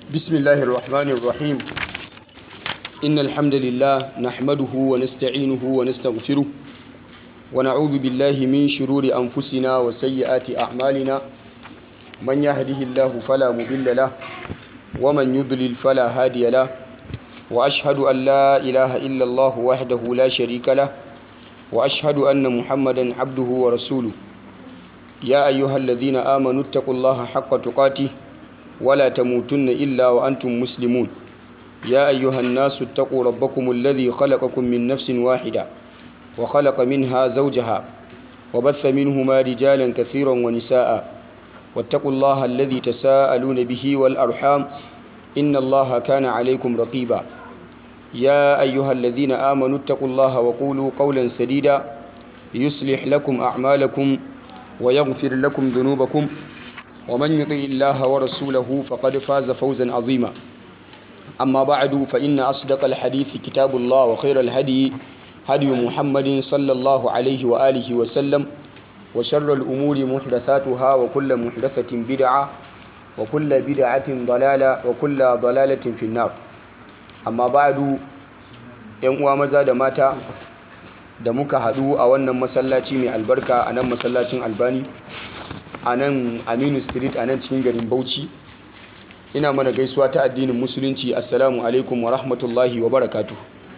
بسم الله الرحمن الرحيم إن الحمد لله نحمده ونستعينه ونستغفره ونعوذ بالله من شرور أنفسنا وسيئات أعمالنا من يهده الله فلا مضل له ومن يضلل فلا هادي له وأشهد أن لا إله إلا الله وحده لا شريك له وأشهد أن محمدا عبده ورسوله يا أيها الذين آمنوا اتقوا الله حق تقاته ولا تموتن إلا وأنتم مسلمون يا أيها الناس اتقوا ربكم الذي خلقكم من نفس واحدة وخلق منها زوجها وبث منهما رجالا كثيرا ونساء واتقوا الله الذي تساءلون به والأرحام إن الله كان عليكم رقيبا يا أيها الذين آمنوا اتقوا الله وقولوا قولا سديدا يصلح لكم أعمالكم ويغفر لكم ذنوبكم ومن يطع الله ورسوله فقد فاز فوزا عظيما أما بعد فإن أصدق الحديث كتاب الله وخير الهدي هدي محمد صلى الله عليه وآله وسلم وشر الأمور محدثاتها وكل محدثة بدعة وكل بدعة ضلالة وكل ضلالة في النار amma ba'adu yan uwa maza da mata da muka haɗu a wannan masallaci mai albarka a nan masallacin albani a nan aminu street a nan cikin garin bauchi ina mana gaisuwa ta addinin musulunci assalamu alaikum wa rahmatullahi wa barakatu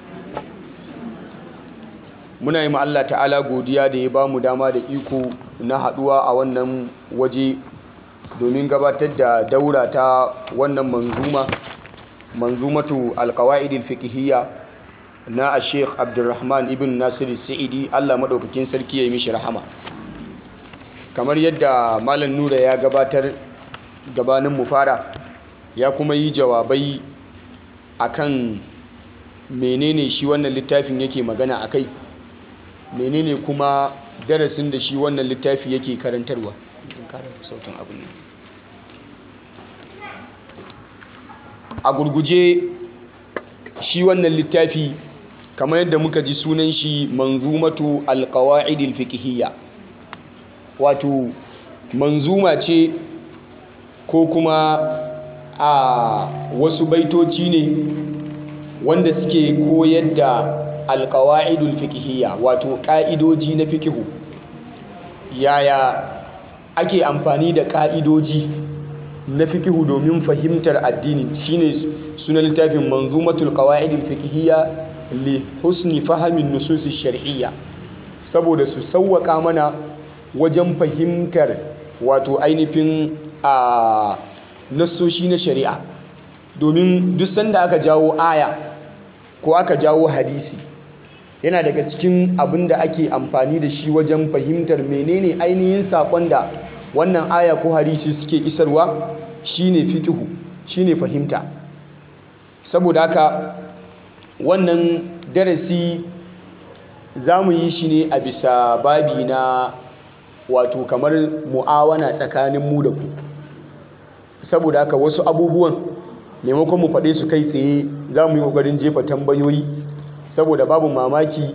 muna yi Allah ta'ala godiya da ya ba mu dama da iko na haɗuwa a wannan waje domin gabatar da daura ta wannan manzuma manzumatu alkawa'idil fiqhiyya na a sheikh abdulrahman ibn nasiru sa'idi allah maɗaukakin sarki ya yi mishi rahama kamar yadda malam nura ya gabatar gabanin mu fara ya kuma yi jawabai akan menene shi wannan littafin yake magana a kai menene kuma darasin da shi wannan littafi yake karantarwa sautin abin nan a gurguje shi wannan littafi kamar yadda muka ji sunan shi manzumatu alqawaidil fiqhiyya wato manzuma ce ko kuma a wasu baitoci ne wanda suke koyar da alqawaidul fiqhiyya wato ka'idoji na fikihu yaya ake amfani da ka'idoji na fikihu domin fahimtar addini shine sunan littafin manzumatul qawaidil fiqhiyya li husni fahamin nususi shar'iyya saboda su sauwaka mana wajen fahimtar wato ainihin a nassoshi na shari'a domin duk sanda aka jawo aya ko aka jawo hadisi yana daga cikin abin da ake amfani da shi wajen fahimtar menene ainihin saƙon da wannan aya ko hadisi suke isarwa shine fikihu shine fahimta saboda haka wannan darasi za mu yi shi ne a bisa babi na wato kamar mu'awana tsakanin mu da ku saboda haka wasu abubuwan maimakon mu faɗe su kai tsaye za mu yi ƙoƙarin jefa tambayoyi saboda babu mamaki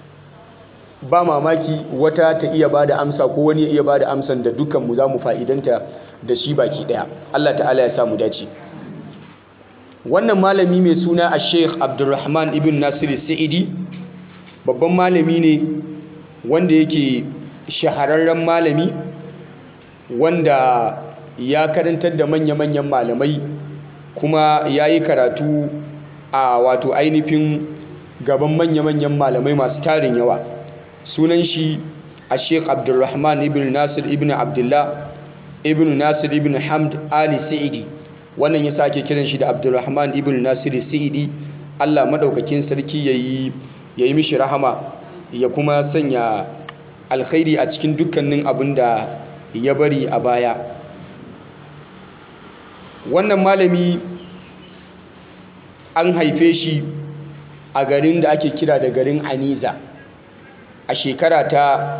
ba mamaki wata ta iya ba da amsa ko wani ya iya ba da amsan da dukkanmu za mu fa'idanta da shi baki ɗaya Allah ta'ala ya samu dace wannan malami mai suna a sheikh abdulrahman ibn nasiru sa'idi babban malami ne wanda yake shahararren malami wanda ya karantar da manya-manyan malamai kuma ya yi karatu a wato ainihin gaban manya-manyan malamai masu tarin yawa sunan shi a sheikh abdulrahman ibn nasir ibn abdullah ibn nasir ibn hamd ali sa'idi wannan ya sake kiran shi da abdulrahman ibn nasir sa'idi allah maɗaukakin sarki ya yi mishi rahama ya kuma sanya alkhairi a cikin dukkanin abin da ya bari a baya wannan malami an haife shi a garin da ake kira da garin aniza a shekara ta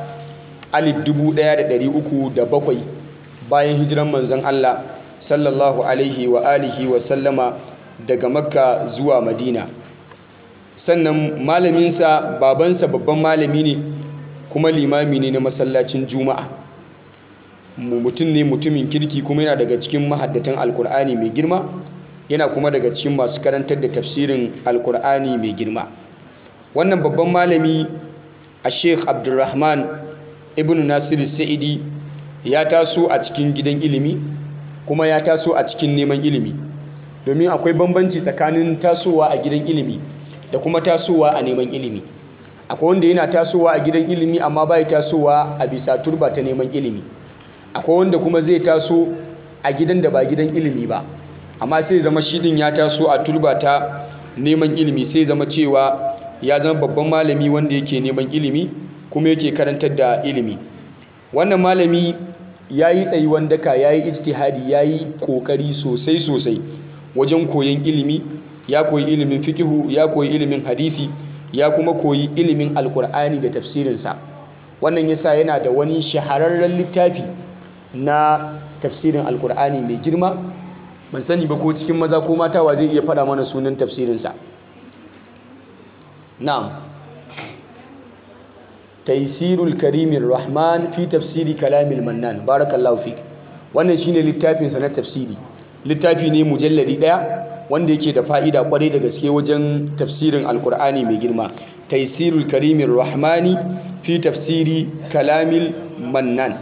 1307 bayan hijiran manzon Allah sallallahu alaihi wa alihi wa sallama daga makka zuwa madina sannan malaminsa babansa babban malami ne kuma limami ne na masallacin juma'a mutum ne mutumin kirki kuma yana daga cikin mahaddatan alkur'ani mai girma yana kuma daga cikin masu karantar da tafsirin alkur'ani mai girma wannan babban malami a sheikh abdulrahman ibn nasiru sa'idi ya taso a cikin gidan ilimi kuma ya taso a cikin neman ilimi domin akwai bambanci tsakanin tasowa a gidan ilimi da kuma tasowa a neman ilimi akwai wanda yana tasowa a gidan ilimi amma bai tasowa a bisa turba ta neman ilimi akwai wanda kuma zai taso a gidan da ba gidan ilimi ba amma sai zama shi din ya taso a turba ta neman ilimi sai zama cewa ya zama babban malami wanda yake neman ilimi kuma yake karantar da ilimi wannan malami ya yi tsayuwan daka ya yi ijtihadi ya yi ƙoƙari sosai sosai wajen koyon ilimi ya koyi ilimin fikihu ya koyi ilimin hadisi ya kuma koyi ilimin alkur'ani da tafsirinsa wannan yasa yana da wani shahararren littafi na tafsirin alkur'ani mai girma ban sani ba ko cikin maza ko mata wa zai iya faɗa mana sunan tafsirinsa na'am taisirul karimin rahman fi tafsiri kalamil mannan barakallahu fik wannan shine littafinsa na tafsiri littafi ne mujalladi daya wanda yake da fa'ida kwarai da gaske wajen tafsirin alkur'ani mai girma taisirul karimin rahmani fi tafsiri kalamil mannan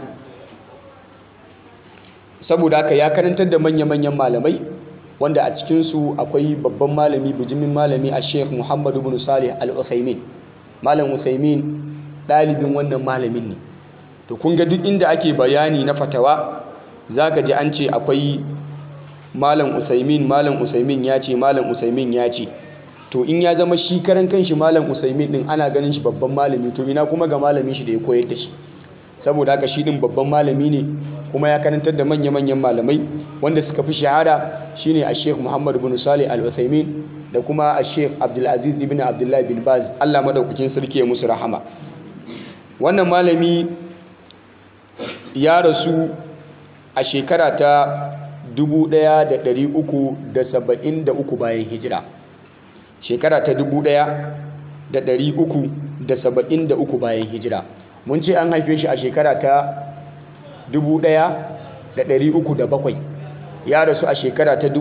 saboda haka ya karantar da manya-manyan malamai wanda a cikinsu akwai babban malami bujimin malami a sheikh muhammadu bin salih al-uthaymin malam uthaymin ɗalibin wannan malamin ne to kun ga duk inda ake bayani na fatawa za ka ji an ce akwai malam usaimin malam usaimin ya ce malam usaimin ya ce to in ya zama shi karan kanshi malam usaimin din ana ganin shi babban malami to ina kuma ga malamin shi da ya koyar da shi saboda haka shi din babban malami ne kuma ya karantar da manya-manyan malamai wanda suka fi shahara shine a sheikh muhammad bin salih al-uthaymin da kuma a sheikh abdulaziz ibn abdullahi bin baz allah madaukakin sarki ya musu rahama wannan malami ya rasu a shekara ta 1373 bayan hijira shekara ta 1373 bayan hijira mun ce an haife shi a shekara ta 1307 ya rasu a shekara ta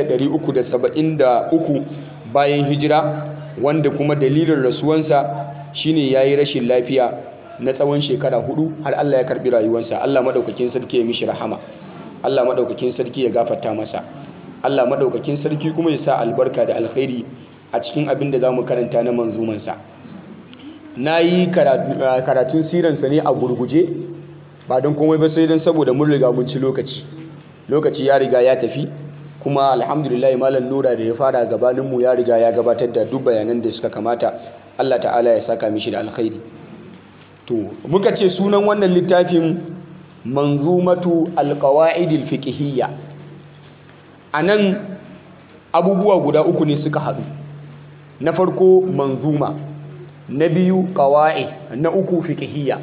1373 bayan hijira wanda kuma dalilin rasuwansa shine ya yi rashin lafiya na tsawon shekara hudu har Allah ya karbi rayuwarsa Allah madaukakin sarki ya mishi rahama Allah madaukakin sarki ya gafarta masa Allah madaukakin sarki kuma ya sa albarka da alkhairi a cikin abin da zamu karanta na manzumansa nayi karatun siransa ne a gurguje ba don komai ba sai don saboda mun riga mun ci lokaci lokaci ya riga ya tafi kuma alhamdulillah malam nura da ya fara gabaninmu ya riga ya gabatar da duk bayanan da suka kamata Allah ta'ala ya saka mishi da alkhairi to muka ce sunan wannan littafin manzumatu alqawaidil fiqhiyya anan abubuwa guda uku ne suka haɗu na farko manzuma na biyu qawaid na uku fiqhiyya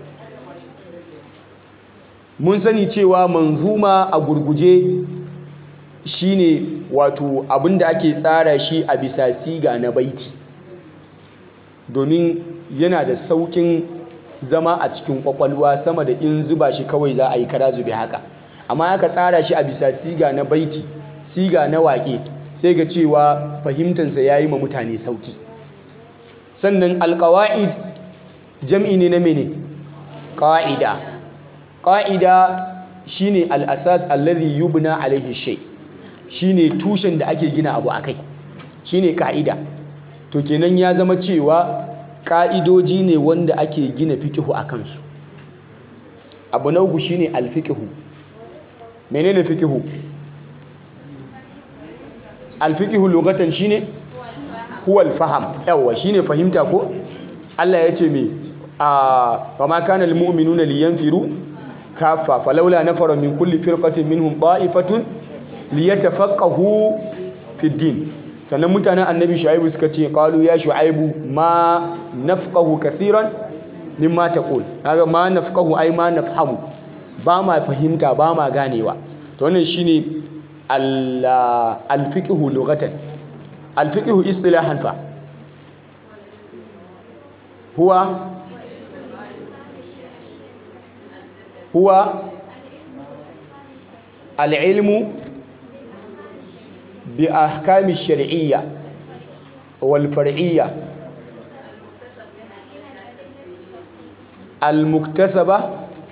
mun sani cewa manzuma a gurguje shine wato abinda ake tsara shi a bisa siga na baiti domin yana da saukin zama a cikin kwakwalwa sama da in zuba shi kawai za a yi kara zube haka amma aka tsara shi a bisa siga na baiti siga na waƙe sai ga cewa fahimtansa ya yi ma mutane sauki sannan alƙawa'id jam'i ne na mene ƙa'ida ƙa'ida shine al'asas allazi yubna alaihi shay shine tushen da ake gina abu akai shine ka'ida to kenan ya zama cewa ka'idoji ne wanda ake gina fikihu a kansu abu na uku shine alfikihu menene fikihu alfikihu lugatan shine huwa alfaham yawa shine fahimta ko Allah ya ce me a wa ma kana almu'minuna liyanfiru kafa falawla nafara min kulli firqatin minhum ta'ifatun liyatafaqahu fi din sannan mutanen annabi shu'aibu suka ce qalu ya shu'aibu ma nafqahu kaseeran mimma taqul kaga ma nafqahu ai ma nafhamu ba ma fahimta ba ma ganewa to wannan shine al-fiqhu lughatan al-fiqhu istilahan fa huwa huwa al-ilmu bi ahkami shar'iyya wal far'iyya al muktasaba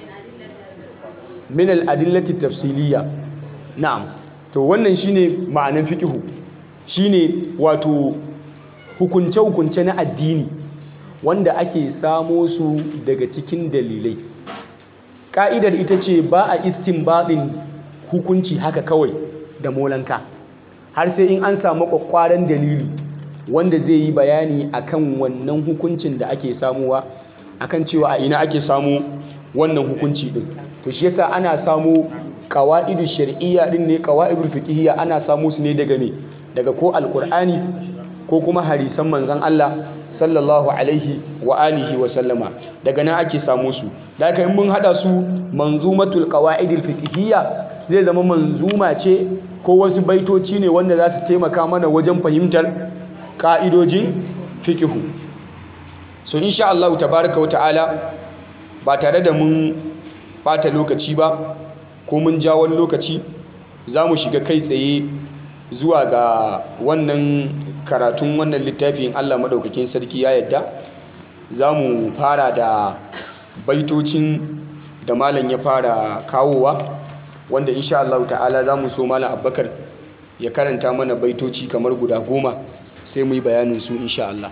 min al adillati tafsiliyya na'am to wannan shine ma'anan fiqhu shine wato hukunce hukunce na addini wanda ake samo su daga cikin dalilai ka'idar ita ce ba a istinbadin hukunci haka kawai da molanka har sai in an samu kwakwaran dalili wanda zai yi bayani akan wannan hukuncin da ake samuwa akan cewa a ina ake samu wannan hukunci din to shi yasa ana samu qawaidu shar'iyya din ne qawaidul fiqhiyya ana samu su ne daga me daga ko alqur'ani ko kuma hadisan manzon Allah sallallahu alaihi wa alihi wa sallama daga nan ake samu su da haka in mun hada su manzumatul qawaidil fiqhiyya zai zama manzuma ce ko wasu baitoci ne wanda za su taimaka mana wajen fahimtar ka'idojin fiqhu so insha Allah tabaraka wa ta'ala ba tare da mun bata lokaci ba ko mun ja wani lokaci za mu shiga kai tsaye zuwa ga wannan karatun wannan littafin Allah maɗaukakin sarki ya yadda za mu fara da baitocin da malam ya fara kawowa wanda insha Allah ta'ala za mu so malam abbakar ya karanta mana baitoci kamar guda goma sai mu yi bayanin su insha Allah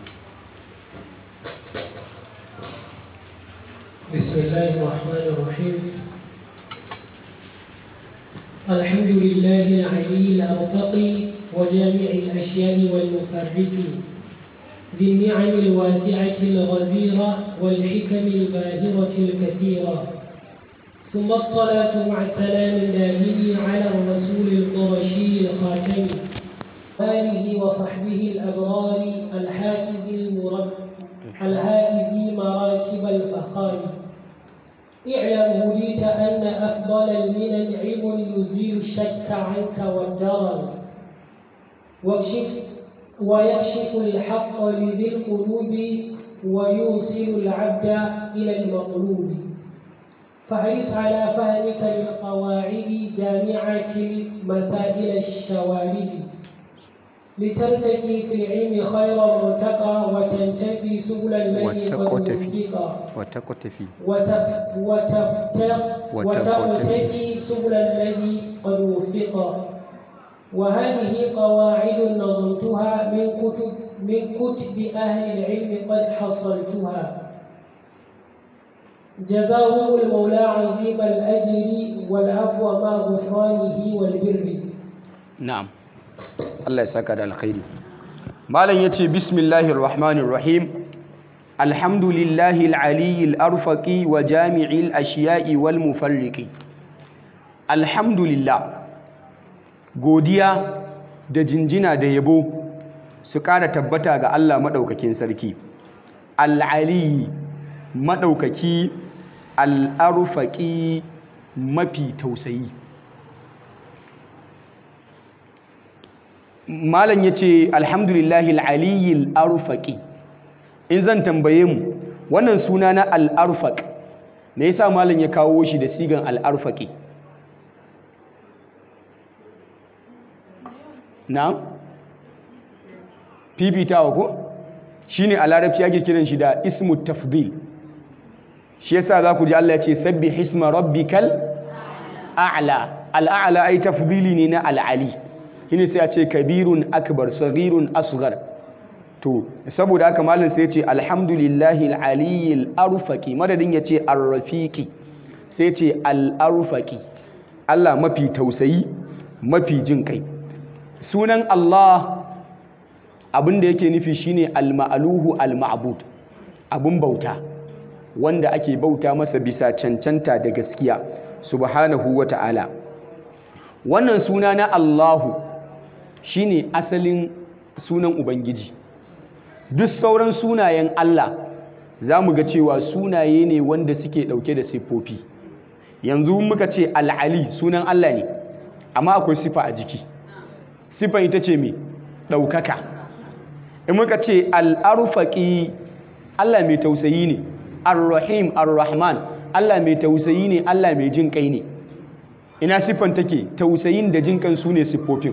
بسم الله الرحمن الرحيم الحمد لله العلي الأرفقي وجامع الأشياء والمفرق ذي النعم الواسعة الغزيرة والحكم الباهرة الكثيرة ثم الصلاة مع السلام الدائم على الرسول القرشي الخاتم آله وصحبه الأبرار الحافظ المرب الهائز مراتب الفخار اعلم هديت أن أفضل المنن علم يزيل الشك عنك والدرر واكشف ويكشف الحق لذي القلوب ويوصل العبد إلى المطلوب فحرص على فهمك للقواعد جامعة المسائل الشوارد لترتقي في العلم خير مرتقى وتنتفي سبل الذي قد وفق وتقتفي وتف وتفتق وتقتفي سبل الذي قد وفق وهذه قواعد نظمتها من كتب من كتب أهل العلم قد حصلتها جزاهم المولى عظيم الأجر والعفو مع غفرانه والبر na'am Allah ya saka da alkhairi malam yace bismillahir rahmanir rahim alhamdulillahi alaliyyil arfaqi wa jami'il ashiya'i wal mufarriqi alhamdulillah godiya da jinjina da yabo su ƙara tabbata ga Allah madaukakin sarki al'ali madaukaki al'arfaqi mafi tausayi malam ya ce alhamdulillahi al'aliyyil arfaƙi in zan tambaye mu wannan suna na al'arfaƙ me yasa malam ya kawo shi da sigan al'arfaƙi na fifitawa ko shi ne a larabci ake kiran shi da ismu tafdil shi yasa za ku ji Allah ya ce sabbi hisma rabbikal a'la al'a'la ai tafdili ne na al'ali shine sai a ce kabirun akbar saghirun asghar to saboda haka malam sai ya ce alhamdulillahi alaliyyil arfaqi madadin ya ce arrafiqi sai ya ce al-arfaqi Allah mafi tausayi mafi jin kai sunan Allah abin da yake nufi shine al-ma'luhu al-ma'bud abun bauta wanda ake bauta masa bisa cancanta da gaskiya subhanahu wa ta'ala wannan suna na Allahu shine asalin sunan Ubangiji duk sauran sunayen Allah za mu ga cewa sunaye ne wanda suke ɗauke da siffofi yanzu muka ce al'ali sunan Allah ne amma akwai sifa a jiki siffan ita ce mai ɗaukaka in muka ce al'arfaƙi Allah mai tausayi ne ar-rahim ar-rahman Allah mai tausayi ne Allah mai jin kai ne ina siffan take tausayin da jin kan su ne siffofin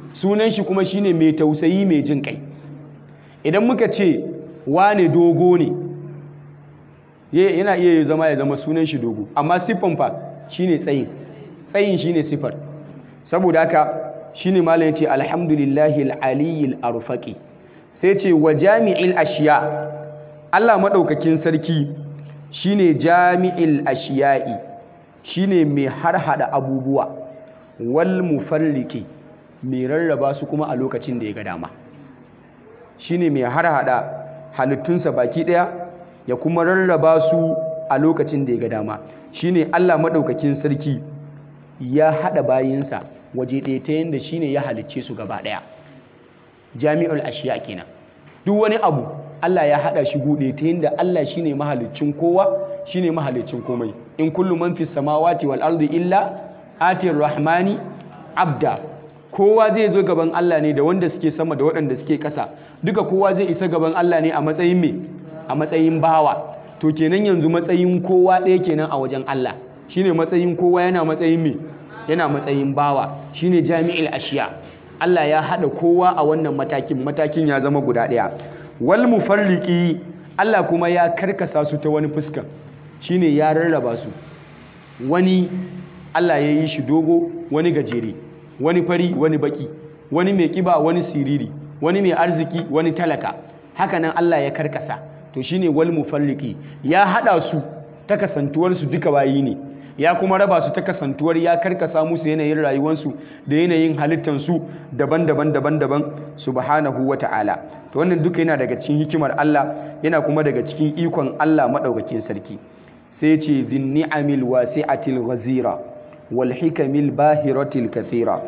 sunan shi kuma shine mai tausayi mai jin kai idan muka ce wane dogo ne yana iya zama ya zama sunan shi dogo amma siffan fa shine tsayin tsayin shine siffar saboda haka shine malam yace alhamdulillahi aliyil arfaqi sai ce wa jami'il ashiya Allah madaukakin sarki shine jami'il ashiya'i shine mai harhada abubuwa wal mufarriki mai rarraba su kuma a lokacin da ya ga dama shine mai harhada halittunsa baki daya ya kuma rarraba su a lokacin da ya ga dama shine Allah madaukakin sarki ya hada bayinsa waje ɗaya ta yadda shine ya halicce su gaba daya jami'ul ashiya kenan duk wani abu Allah ya hada shi gude ta yadda Allah shine mahaliccin kowa shine mahaliccin komai in kullu man fis samawati wal ardi illa atir rahmani abda kowa zai zo gaban Allah ne da wanda suke sama da waɗanda suke ƙasa duka kowa zai isa gaban Allah ne a matsayin me a matsayin bawa to kenan yanzu matsayin kowa ɗaya kenan a wajen Allah shine matsayin kowa yana matsayin me yana matsayin bawa shine jami'il ashiya Allah ya haɗa kowa a wannan matakin matakin ya zama guda ɗaya wal mufarriqi Allah kuma ya karkasa su ta wani fuska shine ya rarraba su wani Allah ya yi shi dogo wani gajere wani fari wani baki wani mai kiba wani siriri wani mai arziki wani talaka hakanan Allah ya karkasa to shine wal mufarriqi ya hada su ta kasantuwar su duka bayi ne ya kuma raba su ta kasantuwar ya karkasa musu yanayin rayuwarsu da yanayin halittansu daban-daban daban-daban subhanahu wata'ala to wannan duka yana daga cikin hikimar Allah yana kuma daga cikin ikon Allah madaukakin sarki sai ce zin ni'amil wasi'atil ghazira wal hikamil bahiratil kathira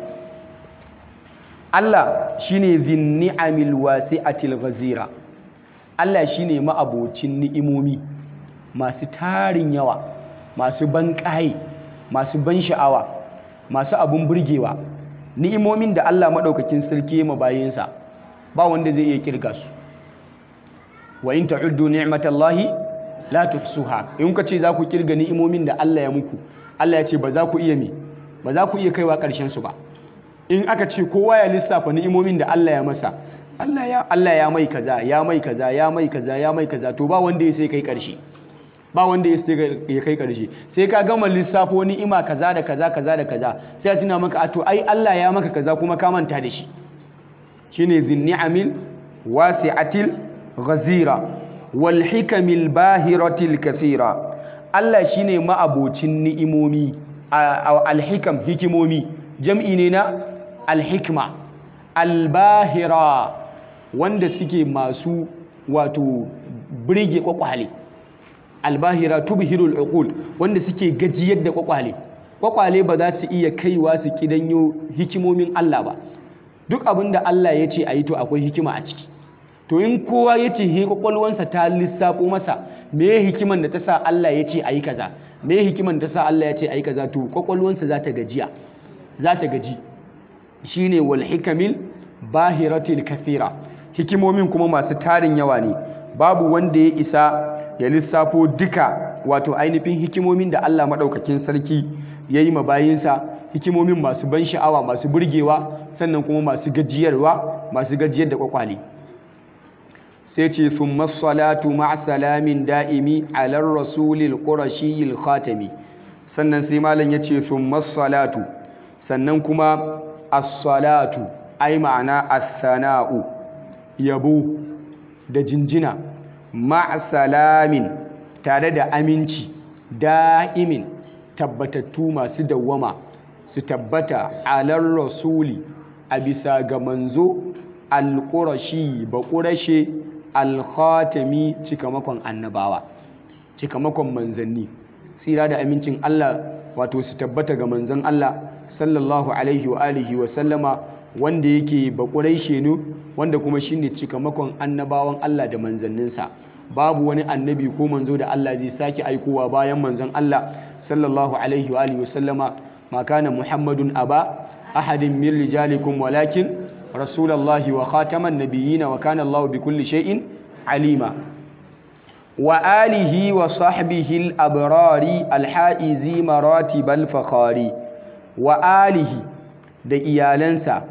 Allah shine zin ni'amil wasi'atil ghazira Allah shine ma'abocin ni'imomi masu tarin yawa masu ban ƙaye masu ban sha'awa masu abun burgewa ni'imomin da Allah maɗaukakin sarki ya mabayinsa ba wanda zai iya kirga su wa in ta'uddu ni'matallahi la tuhsuha in ka ce za ku kirga ni'imomin da Allah ya muku Allah ya ce ba za ku iya me ba za ku iya kaiwa ƙarshen su ba in aka ce kowa ya lissafa ni'imomin da Allah ya masa Allah ya Allah ya mai kaza ya mai kaza ya mai kaza ya mai kaza to ba wanda ya sai kai ƙarshe ba wanda ya kai karshe sai ka gama lissafo ni'ima kaza da kaza kaza da kaza sai a tuna maka a to ai Allah ya maka kaza kuma ka manta da shi shine zinni'amil wasi'atil ghazira wal hikamil bahiratil kathira Allah shine ma'abocin ni'imomi al-hikam hikimomi jam'i ne na al-hikma al-bahira wanda suke masu wato birge kwakwale albahira tubhirul uqul wanda suke gajiyar da kwakwale kwakwale ba za su iya kaiwa su kidanyo hikimomin Allah ba duk abin da Allah ya ce a yi to akwai hikima a ciki to in kowa ya ce he kwakwalwansa ta lissafo masa me hikiman da ta sa Allah ya ce a yi kaza me hikiman da ta sa Allah ya ce a yi kaza to kwakwalwansa za ta gajiya za ta gaji shine wal hikamil bahiratil kathira hikimomin kuma masu tarin yawa ne babu wanda ya isa ya lissafo duka wato ainihin hikimomin da Allah maɗaukakin sarki ya yi mabayinsa hikimomin masu ban sha'awa masu burgewa sannan kuma masu gajiyarwa masu gajiyar da kwakwale sai ce sun masalatu ma'asalamin da'imi alar rasulil ƙurashiyil khatami sannan sai malam ya ce sun masalatu sannan kuma as-salatu ai ma'ana as-sana'u yabo da jinjina ma'asalamin tare da aminci da'imin tabbatattu masu dawwama su tabbata alar rasuli a bisa ga manzo alƙurashi ba ƙurashe alkhatami cikamakon annabawa cikamakon manzanni tsira da amincin Allah wato su tabbata ga manzon Allah sallallahu alaihi wa alihi wa sallama wanda yake ba ƙuraishe ne wanda kuma shine cikamakon annabawan Allah da manzanninsa babu wani annabi ko manzo da Allah zai sake aikowa bayan manzon Allah sallallahu alaihi wa alihi wasallama ma kana muhammadun aba ahadin min rijalikum walakin rasulullahi wa khataman nabiyina wa kana Allah bi kulli shay'in alima wa alihi wa sahbihi al-abrari al-haizi maratib al-fakhari wa alihi da iyalansa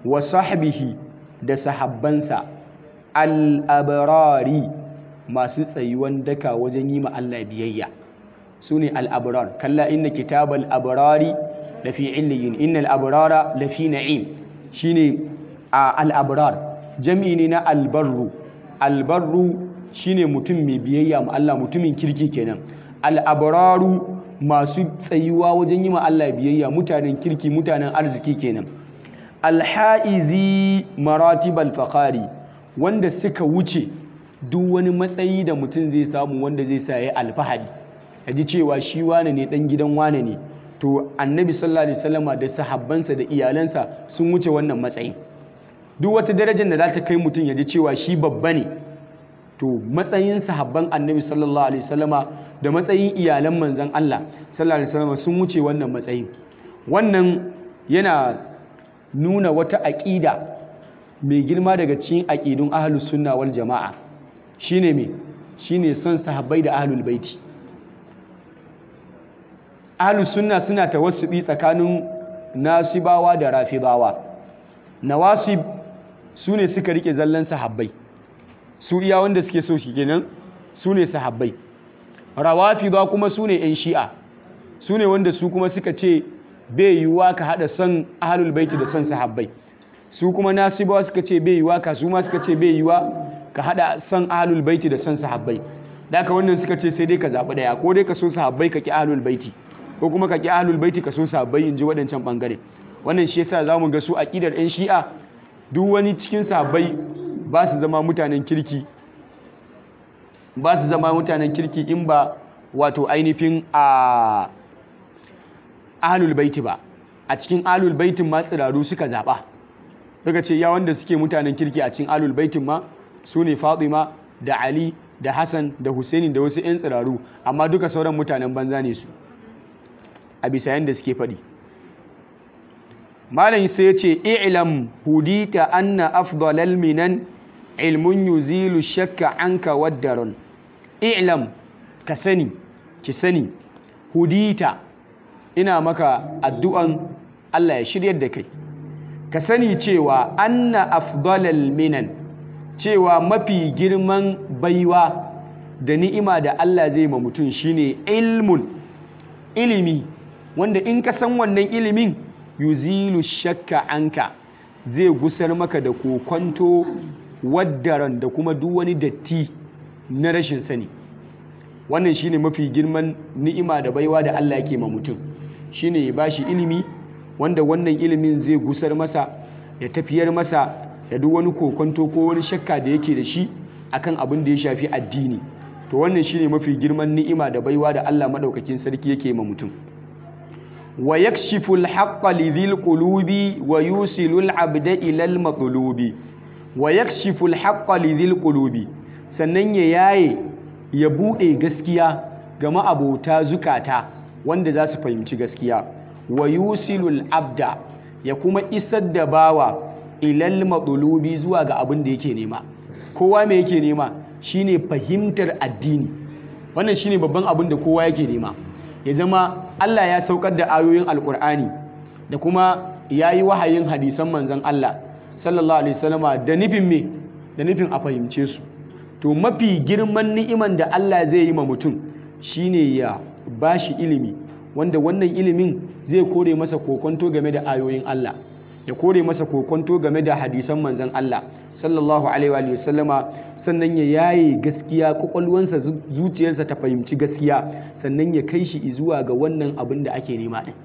wa sahbihi da sahabbansa al-abrari masu tsayuwan daka wajen yi ma Allah biyayya su ne al-abrar kalla inna kitabal abrari lafi illiyin innal abrara lafi na'im shine al-abrar jami'i ne na albarru albarru shine mutum mai biyayya ma Allah mutumin kirki kenan al-abraru masu tsayuwa wajen yi ma Allah biyayya mutanen kirki mutanen arziki kenan alha'izi maratibal faqari wanda suka wuce duk wani matsayi da mutum zai samu wanda zai sa ya alfahari ya ji cewa shi wane ne dan gidan wane ne to annabi sallallahu alaihi wasallama da sahabbansa da iyalansa sun wuce wannan matsayin duk wata darajar da za ta kai mutum ya ji cewa shi babba ne to matsayin sahabban annabi sallallahu alaihi wasallama da matsayin iyalan manzan Allah sallallahu alaihi wasallama sun wuce wannan matsayin wannan yana nuna wata aƙida mai girma daga cikin aƙidun ahlus sunna wal jama'a shine me shine son sahabbai da ahlul baiti ahlus sunna suna tawassubi tsakanin nasibawa da rafidawa nawasib su ne suka rike zallan sahabbai su iya wanda suke so shi kenan su ne sahabbai rawafida kuma su ne 'yan shi'a su ne wanda su kuma suka ce bai yiwuwa ka haɗa son ahalul baiti da son sahabbai su kuma nasibawa suka ce bai yiwuwa ka su ma suka ce bai yiwuwa ka haɗa son ahalul baiti da son sahabbai da aka wannan suka ce sai dai ka zaɓi ɗaya ko dai ka so sahabbai ka ƙi ahalul baiti ko kuma ka ƙi ahalul baiti ka so sahabbai in ji waɗancan ɓangare wannan shi yasa za mu ga su aƙidar 'yan shi'a duk wani cikin sahabbai ba su zama mutanen kirki ba su zama mutanen kirki in ba wato ainihin a ahlul baiti ba a cikin ahlul baitin ma tsiraru suka zaɓa daga ce ya wanda suke mutanen kirki a cikin ahlul baitin ma su ne fatima da ali da hassan da husaini da wasu 'yan tsiraru amma duka sauran mutanen banza ne su a bisa yadda suke faɗi malam sai ya ce i'lam hudita anna afdalal minan ilmun yuzilu shakka anka waddaron i'lam ka sani ki sani hudita ina maka addu'an Allah ya shiryar da kai ka sani cewa anna afdalal minan cewa mafi girman baiwa da ni'ima da Allah zai ma mutum shine ilmun ilimi wanda in ka san wannan ilimin yuzilu shakka anka zai gusar maka da kokonto waddaran da kuma duk wani datti na rashin sani wannan shine mafi girman ni'ima da baiwa da Allah yake ma mutum shine ya bashi ilimi wanda wannan ilimin zai gusar masa ya tafiyar masa da duk wani kokonto ko wani shakka da yake da shi akan abin da ya shafi addini to wannan shine mafi girman ni'ima da baiwa da Allah madaukakin sarki yake ma mutum wa yakshifu al-haqqa lidhil qulubi wa yusilu al-abda ila al-matlubi wa yakshifu al-haqqa lidhil qulubi sannan ya yaye ya bude gaskiya ga ma'abota zukata wanda za su fahimci gaskiya wa yusilu al-abda ya kuma isar da bawa ila al-matlubi zuwa ga abin da yake nema kowa me yake nema shine fahimtar addini wannan shine babban abin da kowa yake nema ya zama Allah ya saukar da ayoyin alkur'ani da kuma ya yi wahayin hadisan manzan Allah sallallahu alaihi wasallama da nufin me da nufin a fahimce su to mafi girman ni'iman da Allah zai yi ma mutum shine ya bashi ilimi wanda wannan ilimin zai kore masa kokonto game da ayoyin Allah ya kore masa kokonto game da hadisan manzan Allah sallallahu alaihi wa sallama sannan ya yaye gaskiya kwakwalwansa zuciyarsa ta fahimci gaskiya sannan ya kai shi zuwa ga wannan abin da ake nema din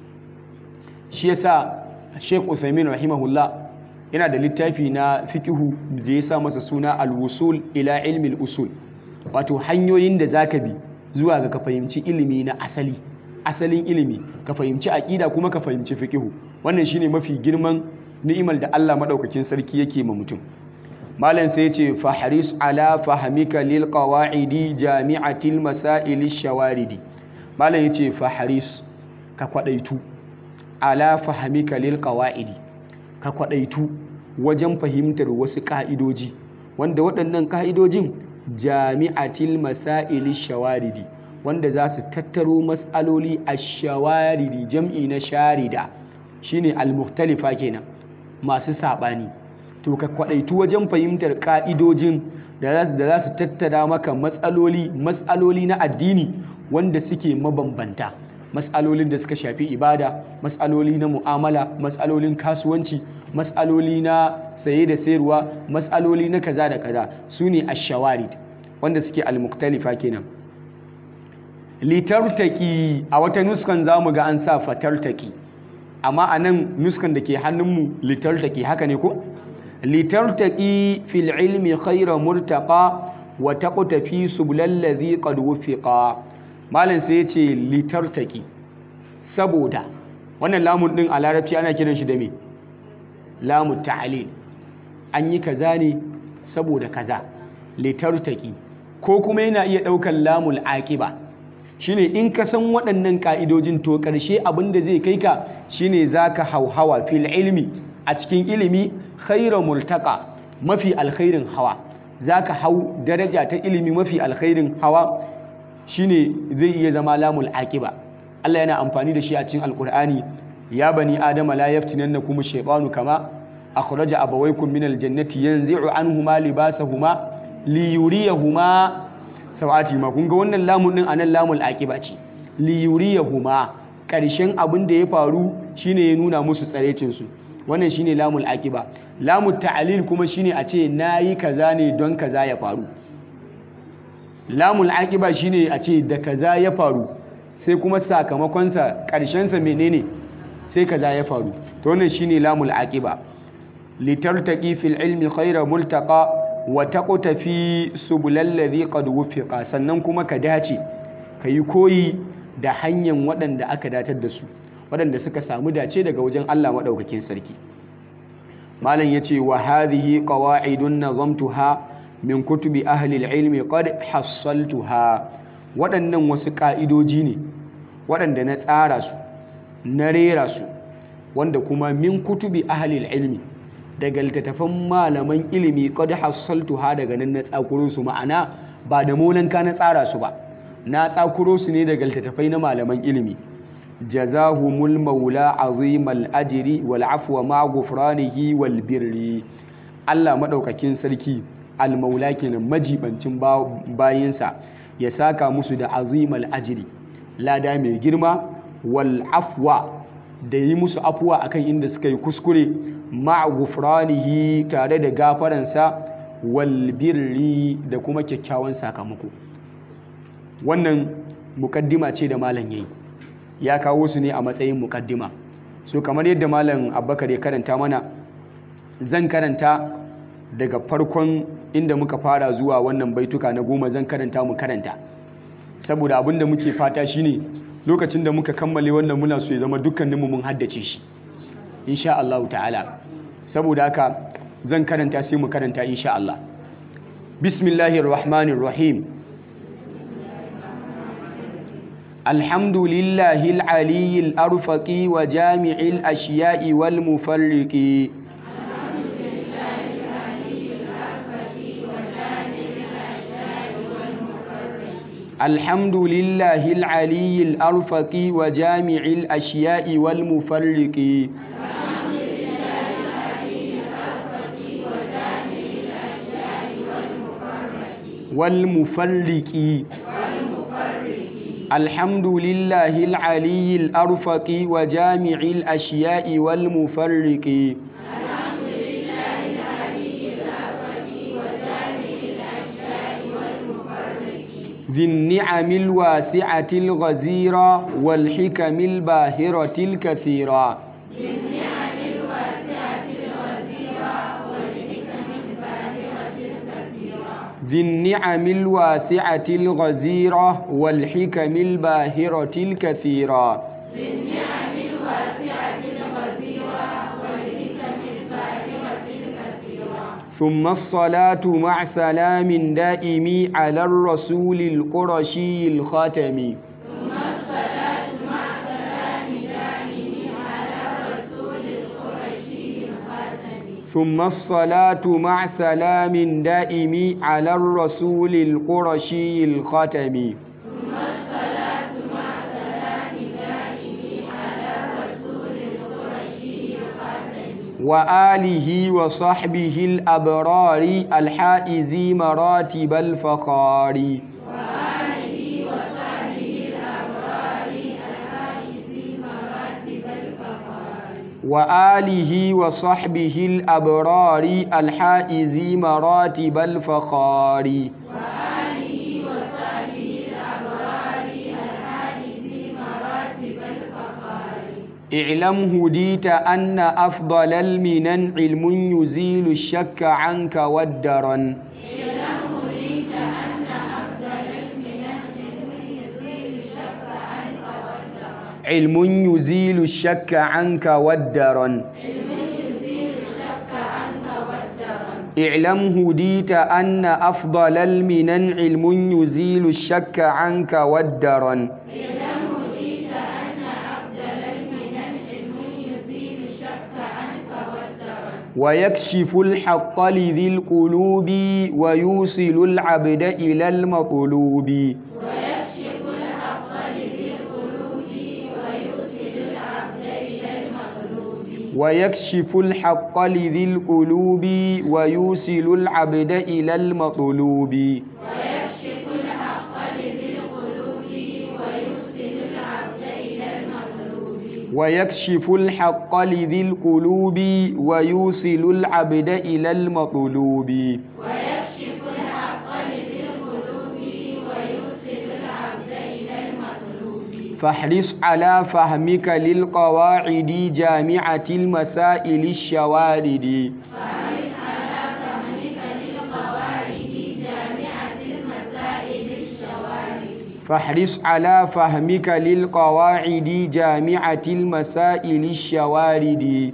shi yasa Sheikh Uthaymeen rahimahullah yana da littafi na fikihu da ya sa masa suna al-wusul ila ilmi al-usul wato hanyoyin da zaka bi zuwa ga ka fahimci ilimi na asali asalin ilimi ka fahimci aqida kuma ka fahimci fikihu wannan shine mafi girman ni'imar da Allah madaukakin sarki yake ma mutum malam sai yace fahris ala fahmika lil qawaidi jami'atil masail shawaridi malam yace fahris ka kwadaitu ala fahmika lil qawaidi ka kwadaitu wajen fahimtar wasu ka'idoji wanda waɗannan ka'idojin jami'atil masail shawaridi wanda za su tattaro mas'aloli ash-shawaridi jam'i na sharida shine al-mukhtalifa kenan masu saɓani to ka kwaɗaitu wajen fahimtar ƙa'idojin da za su tattara maka matsaloli matsaloli na addini wanda suke mabambanta matsalolin da suka shafi ibada matsaloli na mu'amala matsalolin kasuwanci matsaloli na saye da sayarwa matsaloli na kaza da kaza su ne ashawarid wanda suke almuktalifa kenan litartaki a wata nuskan za mu ga an sa fatartaki amma a nan nuskan da ke hannunmu litartaki haka ne ko litartaki fil ilmi khaira murtaqa wa taqta fi subulal ladhi qad wufiqa malam sai ya ce litartaki saboda wannan lamun din a larabci ana kiran shi da me lamu ta'lil an yi kaza ne saboda kaza litartaki ko kuma yana iya ɗaukan lamul aqiba shine in ka san waɗannan ka'idojin to ƙarshe abin da zai kai ka shine zaka hauhawa fil ilmi a cikin ilimi khaira multaka mafi alkhairin hawa zaka hau daraja ta ilimi mafi alkhairin hawa shine zai iya zama lamul aqiba Allah yana amfani da shi a cikin alkur'ani ya bani adama la yaftinannakum shaytanu kama akhraja abawaykum min aljannati yanzi'u anhuma libasahuma liyuriyahuma sawati ma kun ga wannan lamun din anan lamul aqiba ce liyuriyahuma karshen abin da ya faru shine ya nuna musu tsarecin su wannan shine lamul aqiba lamul ta'lil kuma shine a ce nayi kaza ne don kaza ya faru lamul aqiba shine a ce da kaza ya faru sai kuma sakamakonsa ƙarshensa menene sai kaza ya faru to wannan shine lamul aqiba litartaqi fil ilmi khayra multaqa wa taqta fi subulal ladhi qad wufiqa sannan kuma ka dace kayi koyi da hanyar waɗanda aka datar da su waɗanda suka samu dace daga wajen Allah madaukakin sarki malam yace wa hadhihi qawa'idun nazamtuha min kutubi ahli ilmi qad hassaltuha waɗannan wasu ƙa'idoji ne waɗanda na tsara su na rera su wanda kuma min kutubi ahalil ilmi daga littattafan malaman ilimi qad hassaltuha daga nan na tsakuro su ma'ana ba da molanka na tsara su ba na tsakuro su ne daga littattafai na malaman ilimi jazahumul maula azimal ajri wal afwa ma ghufranihi wal birri Allah madaukakin sarki al maula kenan majibancin bayinsa ya saka musu da azimal ajiri lada mai girma wal afwa da yi musu afuwa akan inda suka yi kuskure ma'a gufranihi tare da gafaransa wal birri da kuma kyakkyawan sakamako wannan mukaddima ce da malam yayi ya kawo su ne a matsayin mukaddima so kamar yadda malam abbakar ya karanta mana zan karanta daga farkon inda muka fara zuwa wannan baituka na goma zan karanta mu karanta saboda abin da muke fata shine lokacin da muka kammale wannan muna so ya zama dukkaninmu mun haddace shi insha Allah ta'ala saboda haka zan karanta sai mu karanta insha Allah bismillahir rahmanir rahim alhamdulillahil aliyyil arfaqi wa jami'il ashiya'i wal mufarriqi الحمد لله العلي الأرفق وجامع الأشياء والمفرق والمفرق الحمد لله العلي الأرفق وجامع الأشياء والمفرق ذي النعم الواسعة الغزيرة والحكم الباهرة الكثيرة ذي النعم الواسعة الغزيرة والحكم الباهرة الكثيرة ثم الصلاة مع سلام دائم على الرسول القرشي الخاتم ثم الصلاة مع سلام دائم على الرسول القرشي الخاتم وآله وصحبه الأبرار الحائز مراتب الفخار وآله وصحبه الأبرار الحائز مراتب الفخار اعلم هديت أن أفضل المنن علم يزيل الشك عنك والدرن علم يزيل الشك عنك والدرن اعلم هديت أن أفضل المنن علم يزيل الشك عنك والدرن ويكشف الحق لذي القلوب ويوصل العبد إلى المطلوب ويكشف الحق لذي القلوب ويوصل العبد إلى المطلوب ويكشف الحق لذي القلوب ويوصل العبد إلى المطلوب فاحرص على فهمك للقواعد جامعة المسائل الشوارد فاحرص على فهمك للقواعد جامعة المسائل الشوارد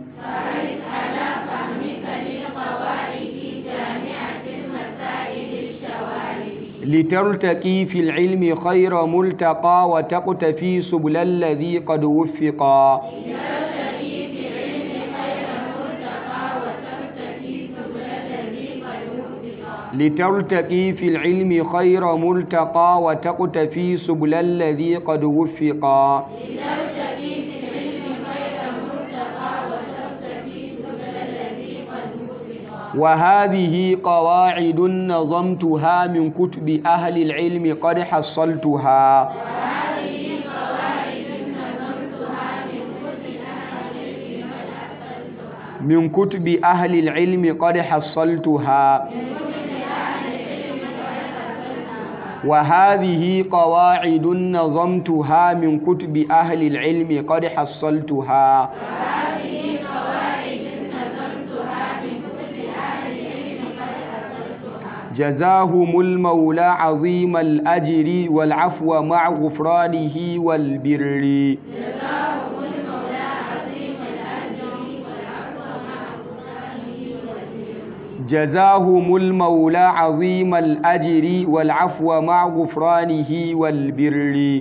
لترتقي في العلم خير ملتقى وتقتفي سبل الذي قد وفقا لترتقي في العلم خير ملتقى وتقتفي سبل الذي قد وفقا وهذه قواعد نظمتها من كتب أهل العلم قد حصلتها من كتب أهل العلم قد حصلتها وهذه قواعد نظمتها من كتب أهل العلم قد حصلتها جزاهم المولى عظيم الأجر والعفو مع غفرانه والبر جزاهم المولى عظيم الأجر والعفو مع غفرانه والبر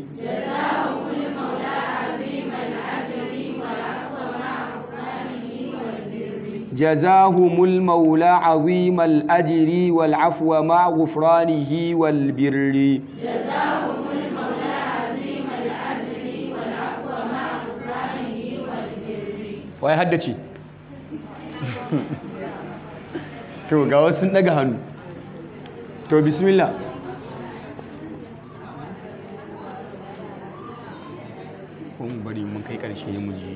جزاهم المولى عظيم الأجر والعفو مع غفرانه والبر wai haddace to ga wasu sun daga hannu to bismillah kun bari mun kai karshe mu ji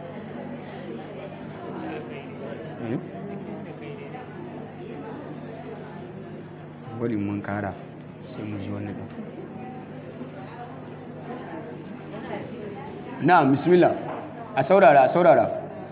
bari mun kara sai mu ji wannan ɗin na bismillah a saurara a saurara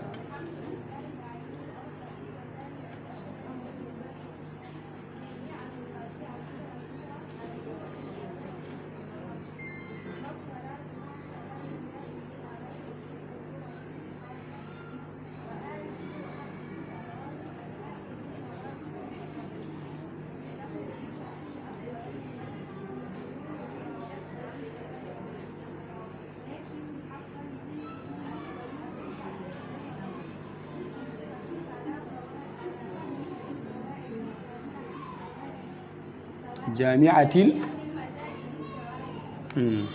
jami'atil Hmm.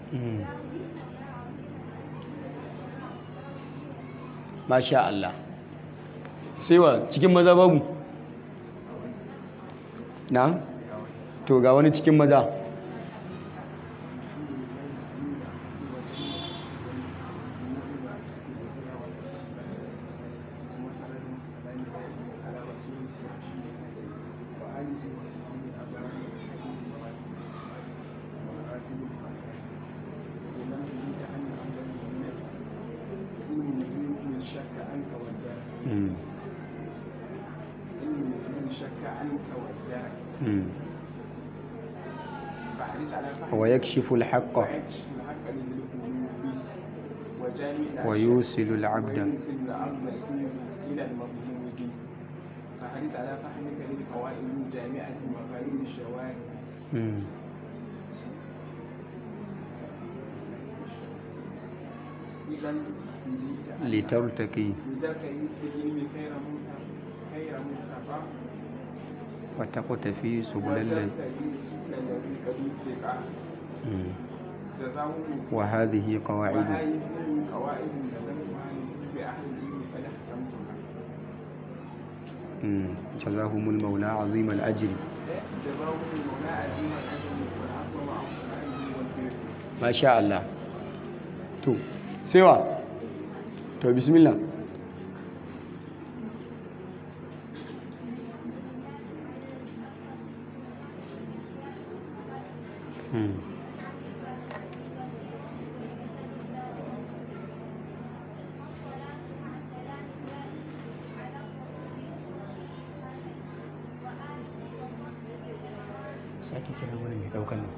masha Allah sai wa cikin maza babu na to ga wani cikin maza Mm. Mm. ويكشف الحق ويوصل العبد إلى المظلوم فحرص على فهمك للقواعد الجامعة مفاهيم الشواهد Mm. إذا لترتقي لتركي بالعلم خير منتفع خير منتفع وتقتفي سبل الذي وترتقي سبل الذي قد اتقى Mm. جزاهم وهذه قواعد وهذه قواعد نزلتها بأهل العلم قد أحكمتها Mm. جزاهم المولى عظيم الأجر جزاهم المولى عظيم الأجر والعفو مع الصلاة والبر ما شاء الله to sai wa to bismillah Hmm. sake kira wani mai daukan nan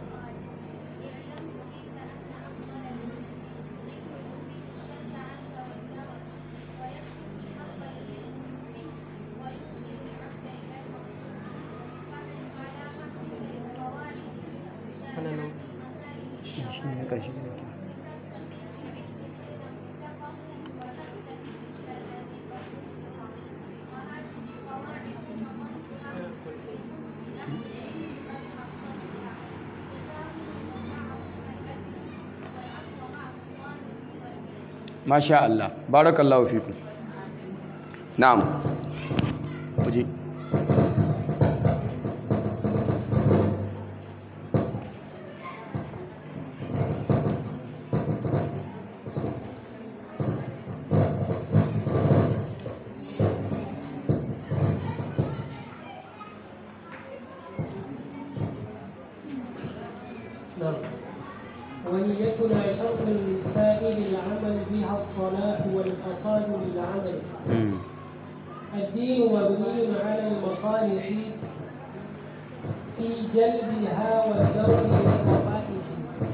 shi ne na ƙarshe da nake masha Allah barakallahu fiku na'am waje نعم ونيتنا شرط لسائر العمل بها الصلاح والفساد للعمل Mm. الدين مبني على المصالح في جلبها والدرء للقبائح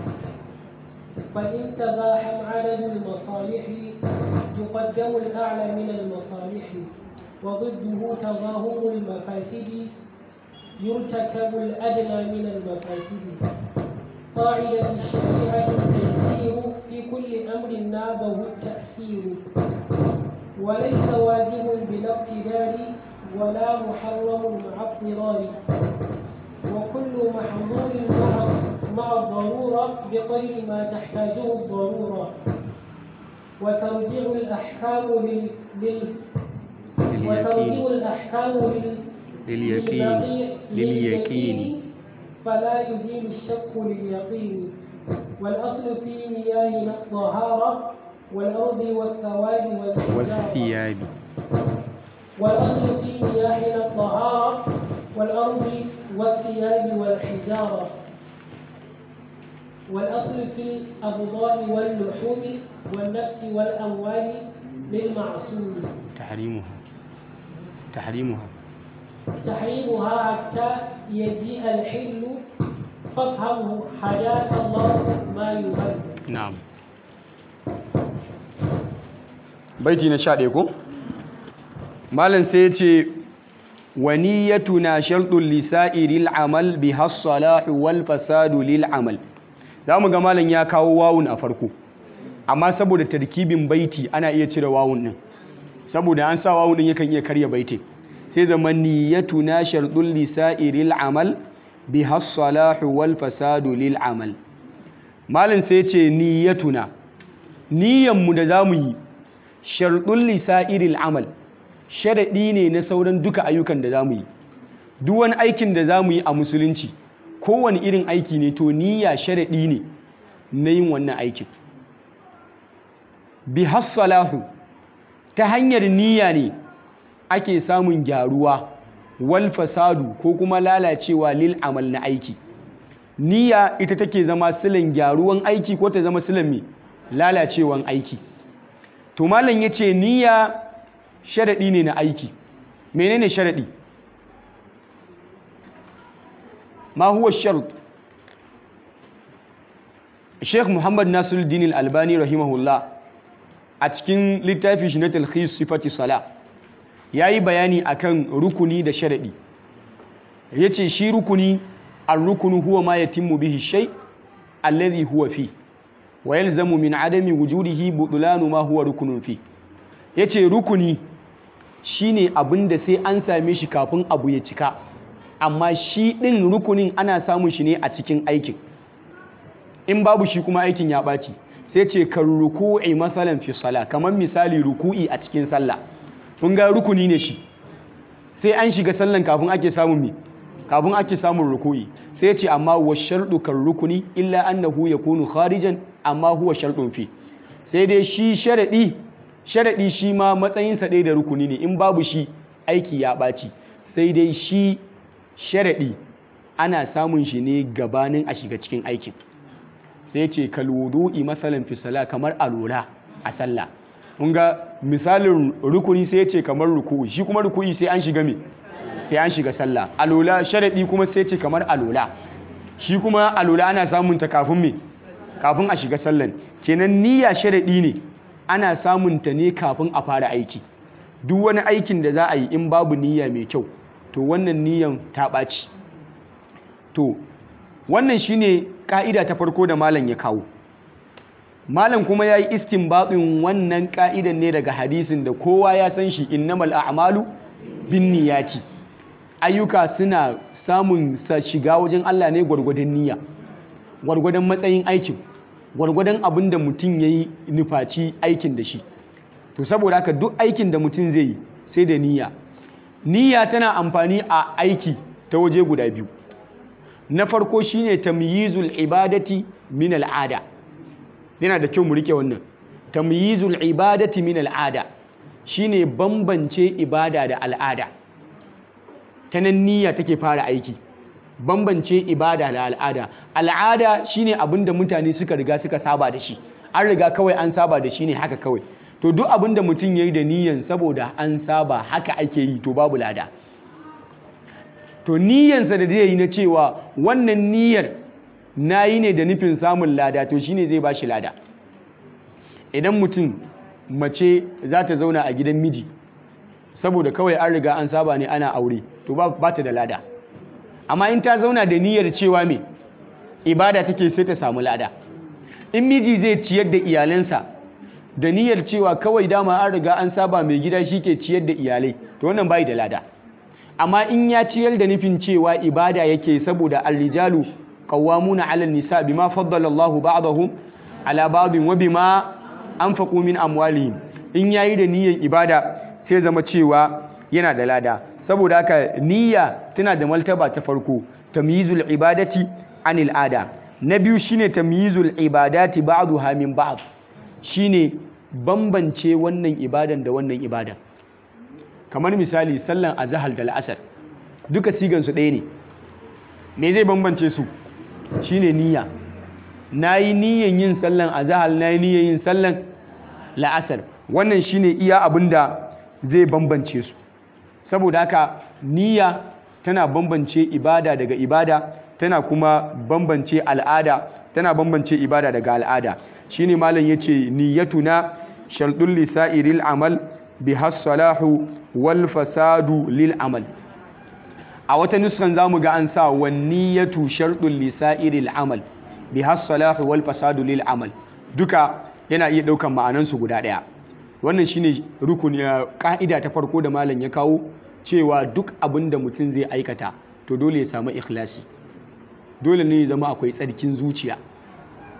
فإن تزاحم عدد المصالح تقدم الأعلى من المصالح وضده تظاهر المفاسد يرتكب الأدنى من المفاسد قاعدة الشريعة التيسير في كل أمر نابه التأثير وليس واجب بلا اقتدار ولا محرم مع اضطرار وكل محظور مع مع الضرورة بقدر ما تحتاجه الضرورة وترجع الأحكام لل, لل وترجع لليقين الأحكام لل لليقين لليقين- لليقين فلا يزيل الشك لليقين والأصل في مياهنا الطهارة والأرض والثواب والحجارة والثياب والأصل في مياهنا الطهارة والأرض والثياب والحجارة والأصل في الأبضاء واللحوم والنفس والأموال للمعصوم تحريمها تحريمها تحريمها حتى يجيء الحل فافهمه حياك الله ما يهل na'am baiti na sha ɗaya ko malam sai ya ce waniyatuna sharɗun lisa'iril amal bi hassalahu wal fasadu lil amal za mu ga malam ya kawo wawun a farko amma saboda tarkibin baiti ana iya cire wawun ɗin saboda an sa wawun ɗin yakan iya karya baiti sai zama niyyatuna sharɗun lisa'iril amal bi hassalahu wal fasadu lil amal malin sai ce niyyatuna niyyanmu da za mu yi sharɗin lisa'iril amal sharaɗi ne na sauran duka ayyukan da za mu yi duk wani aikin da za mu yi a musulunci kowane irin aiki ne to niyya sharaɗi ne na yin wannan aikin bi hassalahu ta hanyar niyya ne ake samun gyaruwa wal fasadu ko kuma lalacewa lil amal na aiki niyya ita take zama silan gyaruwan aiki ko ta zama silan mai lalacewan aiki to malam yace niyya sharadi ne na aiki menene sharadi ma huwa shart Sheikh Muhammad Nasiruddin Al-Albani rahimahullah a cikin littafi shi na talkhis sifati sala yayi bayani akan rukuni da sharadi yace shi rukuni ar-rukunu huwa ma yatimmu bihi shay alladhi huwa fi wa yalzamu min adami wujudihi budlanu ma huwa rukunun fi yace rukuni shine abinda sai an same shi kafin abu ya cika amma shi din rukunin ana samun shi ne a cikin aikin in babu shi kuma aikin ya ɓaci sai ce kan ruku'i masalan fi sala kamar misali ruku'i a cikin sallah kun ga rukuni ne shi sai an shiga sallan kafin ake samun mi kafin ake samun ruku'i sai ce amma wa sharɗu kan rukuni illa annahu yakunu kharijan amma huwa sharɗun fi sai dai shi sharaɗi sharaɗi shi ma matsayinsa ɗaya da rukuni ne in babu shi aiki ya ɓaci sai dai shi sharaɗi ana samun shi ne gabanin a shiga cikin aikin sai ce kalwudu'i masalan fi sala kamar alola a sallah kun ga misalin rukuni sai ce kamar ruku'i shi kuma ruku'i sai an shiga me sai an shiga sallah alola sharadi kuma sai ce kamar alola shi kuma alola ana samun ta kafin me kafin a shiga sallan kenan niyya sharadi ne ana samun ta ne kafin a fara aiki duk wani aikin da za a yi in babu niyya mai kyau to wannan niyyan ta ɓaci to wannan shine ka'ida ta farko da malam ya kawo malam kuma ya yi istinbatin wannan ka'idan ne daga hadisin da kowa ya san shi innamal a'malu bin niyati ayyuka suna samun sa shiga wajen Allah ne gwargwadon niyya gwargwadon matsayin aikin gwargwadon abin da mutum ya yi nufaci aikin da shi to saboda haka duk aikin da mutum zai yi sai da niyya niyya tana amfani a aiki ta waje guda biyu na farko shine tamyizul ibadati min al'ada yana da kyau mu rike wannan tamyizul ibadati min al'ada shine bambance ibada da al'ada ta nan niyya take fara aiki bambance ibada da al'ada al'ada shine abinda mutane suka riga suka saba da shi an riga kawai an saba da shi ne haka kawai to duk abinda mutum yayi da niyyan saboda an saba haka ake yi to babu lada to niyyansa da zai yi na cewa wannan niyyar na yi ne da nufin samun lada to shine zai ba shi lada idan mutum mace za ta zauna a gidan miji saboda kawai an riga an saba ne ana aure to ba ta da lada amma in ta zauna da niyyar cewa me ibada take sai ta samu lada in miji zai ciyar da iyalansa da niyyar cewa kawai dama an riga an saba mai gida shi ke ciyar da iyalai to wannan bai da lada amma in ya ciyar da nufin cewa ibada yake saboda arrijalu qawwamuna 'ala an-nisa bima faddala Allahu ba'dahum 'ala ba'din wa bima anfaqu min amwalihim in yayi da niyyar ibada sai zama cewa yana da lada saboda haka niyya tana da martaba ta farko tamyizul ibadati anil ada na biyu shine tamyizul ibadati ba'daha min ba'd shine bambance wannan ibadan da wannan ibadan kamar misali sallan azahar da la'asar duka sigansu ɗaya ne me zai bambance su shine niyya na yi niyyan yin sallan azahar na yi niyyan yin sallan la'asar wannan shine iya abin da zai bambance su saboda haka niyya tana bambance ibada daga ibada tana kuma bambance al'ada tana bambance ibada daga al'ada shine malam yace niyyatuna sharɗun lisa'iril amal biha salahu wal fasadu lil amal a wata nuskan zamu ga an sa wan niyyatu sharɗun lisa'iril amal biha salahu wal fasadu lil amal duka yana iya ɗaukan ma'anansu guda ɗaya wannan shine rukuni ka'ida ta farko da malam ya kawo cewa duk abin da mutum zai aikata to dole ya samu ikhlasi dole ne ya zama akwai tsarkin zuciya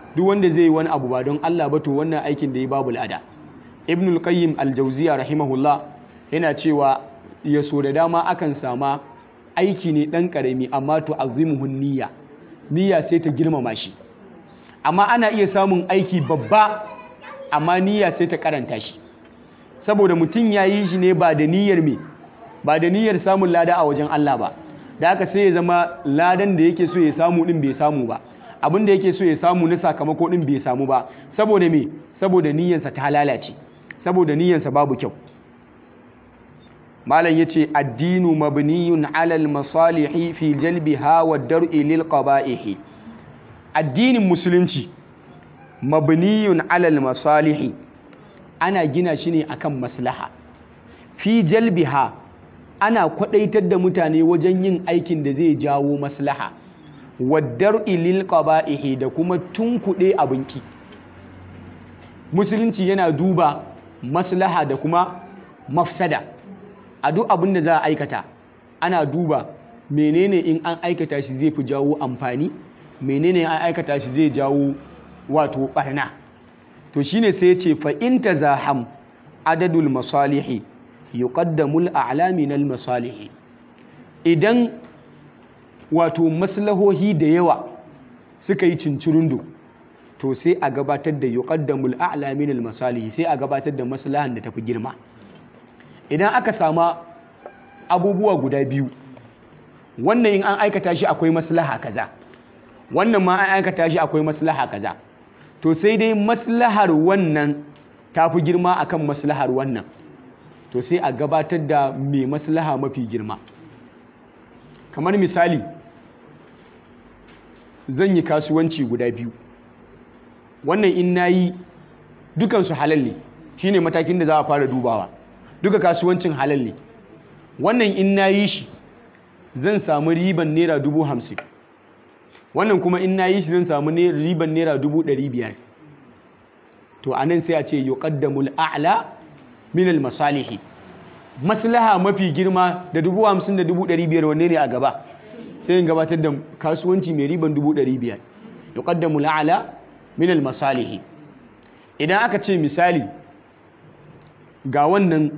duk wanda zai yi wani abu ba don Allah ba to wannan aikin da ya babu lada ibnul qayyim al-jawziya rahimahullah yana cewa ya so da dama akan sama aiki ne dan karami amma to azimuhun niyya niyya sai ta girmama shi amma ana iya samun aiki babba amma niyya sai ta karanta shi saboda mutum ya yi shi ne ba da niyyar me ba da niyyar samun lada a wajen Allah ba da haka sai ya zama ladan da yake so ya samu din bai samu ba abin da yake so ya samu na sakamako din bai samu ba saboda me saboda niyyarsa ta lalace saboda niyyarsa babu kyau malam yace addinu mabniyun alal masalihi fi jalbiha wa dar'i lil qaba'ihi addinin musulunci mabniyun alal masalihi ana gina shi ne akan maslaha fi jalbiha ana kwadaitar da mutane wajen yin aikin da zai jawo maslaha waddar ilil qaba'ihi da kuma tunkuɗe abinki musulunci yana duba maslaha da kuma mafsada a duk abin da za a aikata ana duba menene in an aikata shi zai fi jawo amfani menene an aikata shi zai jawo wato barna to shine sai ya ce fa in tazaham adadul masalihi yuqaddamul a'la min al masalihi idan wato maslahohi da yawa suka yi cincirindo to sai a gabatar da yuqaddamul a'la min al masalihi sai a gabatar da maslahan da tafi girma idan aka sama abubuwa guda biyu wannan in an aikata shi akwai maslaha kaza wannan ma an aikata shi akwai maslaha kaza to sai dai maslahar wannan ta fi girma akan maslahar wannan to sai a gabatar da mai maslaha mafi girma kamar misali zan yi kasuwanci guda biyu wannan in na yi dukansu halal ne shine matakin da za a fara dubawa duka kasuwancin halal ne wannan in na yi shi zan samu riban naira dubu hamsin wannan kuma in na yi shi zan samu riban naira dubu ɗari biyar to a nan sai a ce yuqaddamul a'la min masalihi maslaha mafi girma da dubu hamsin da dubu ɗari biyar wanne ne a gaba sai yin gabatar da kasuwanci mai riban dubu ɗari biyar yuqaddamul a'la min masalihi idan aka ce misali ga wannan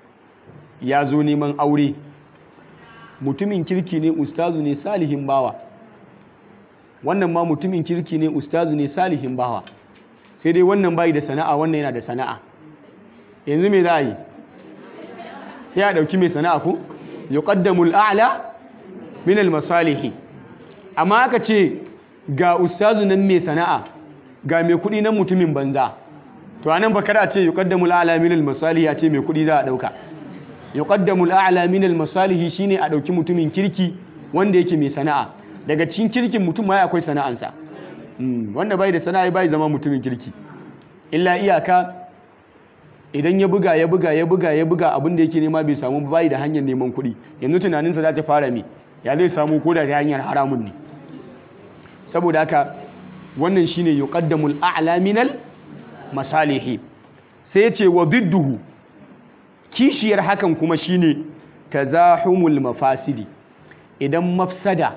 ya zo neman aure mutumin kirki ne ustazu ne salihin bawa wannan ma mutumin kirki ne ustazu ne salihin bawa sai dai wannan bai da sana'a wannan yana da sana'a yanzu me za a yi sai a ɗauki mai sana'a ku yuqaddamul a'la min al-masalihi amma aka ce ga ustazu nan mai sana'a ga mai kuɗi nan mutumin banza to anan ba kada ce yuqaddamul a'la min al-masalihi a ce mai kuɗi za a ɗauka yuqaddamul a'la min al-masalihi shine a ɗauki mutumin kirki wanda yake mai sana'a daga cikin kirkin mutum ma akwai sana'ansa wanda bai da sana'a bai zama mutumin kirki illa iyaka idan ya buga ya buga ya buga ya buga abin da yake nema bai samu bai da hanyar neman kuɗi yanzu tunaninsa za ta fara me ya zai samu ko da ta hanyar haramun ne saboda haka wannan shine yuqaddamul a'la minal masalihi sai ya ce wa didduhu kishiyar hakan kuma shine tazahumul mafasidi idan mafsada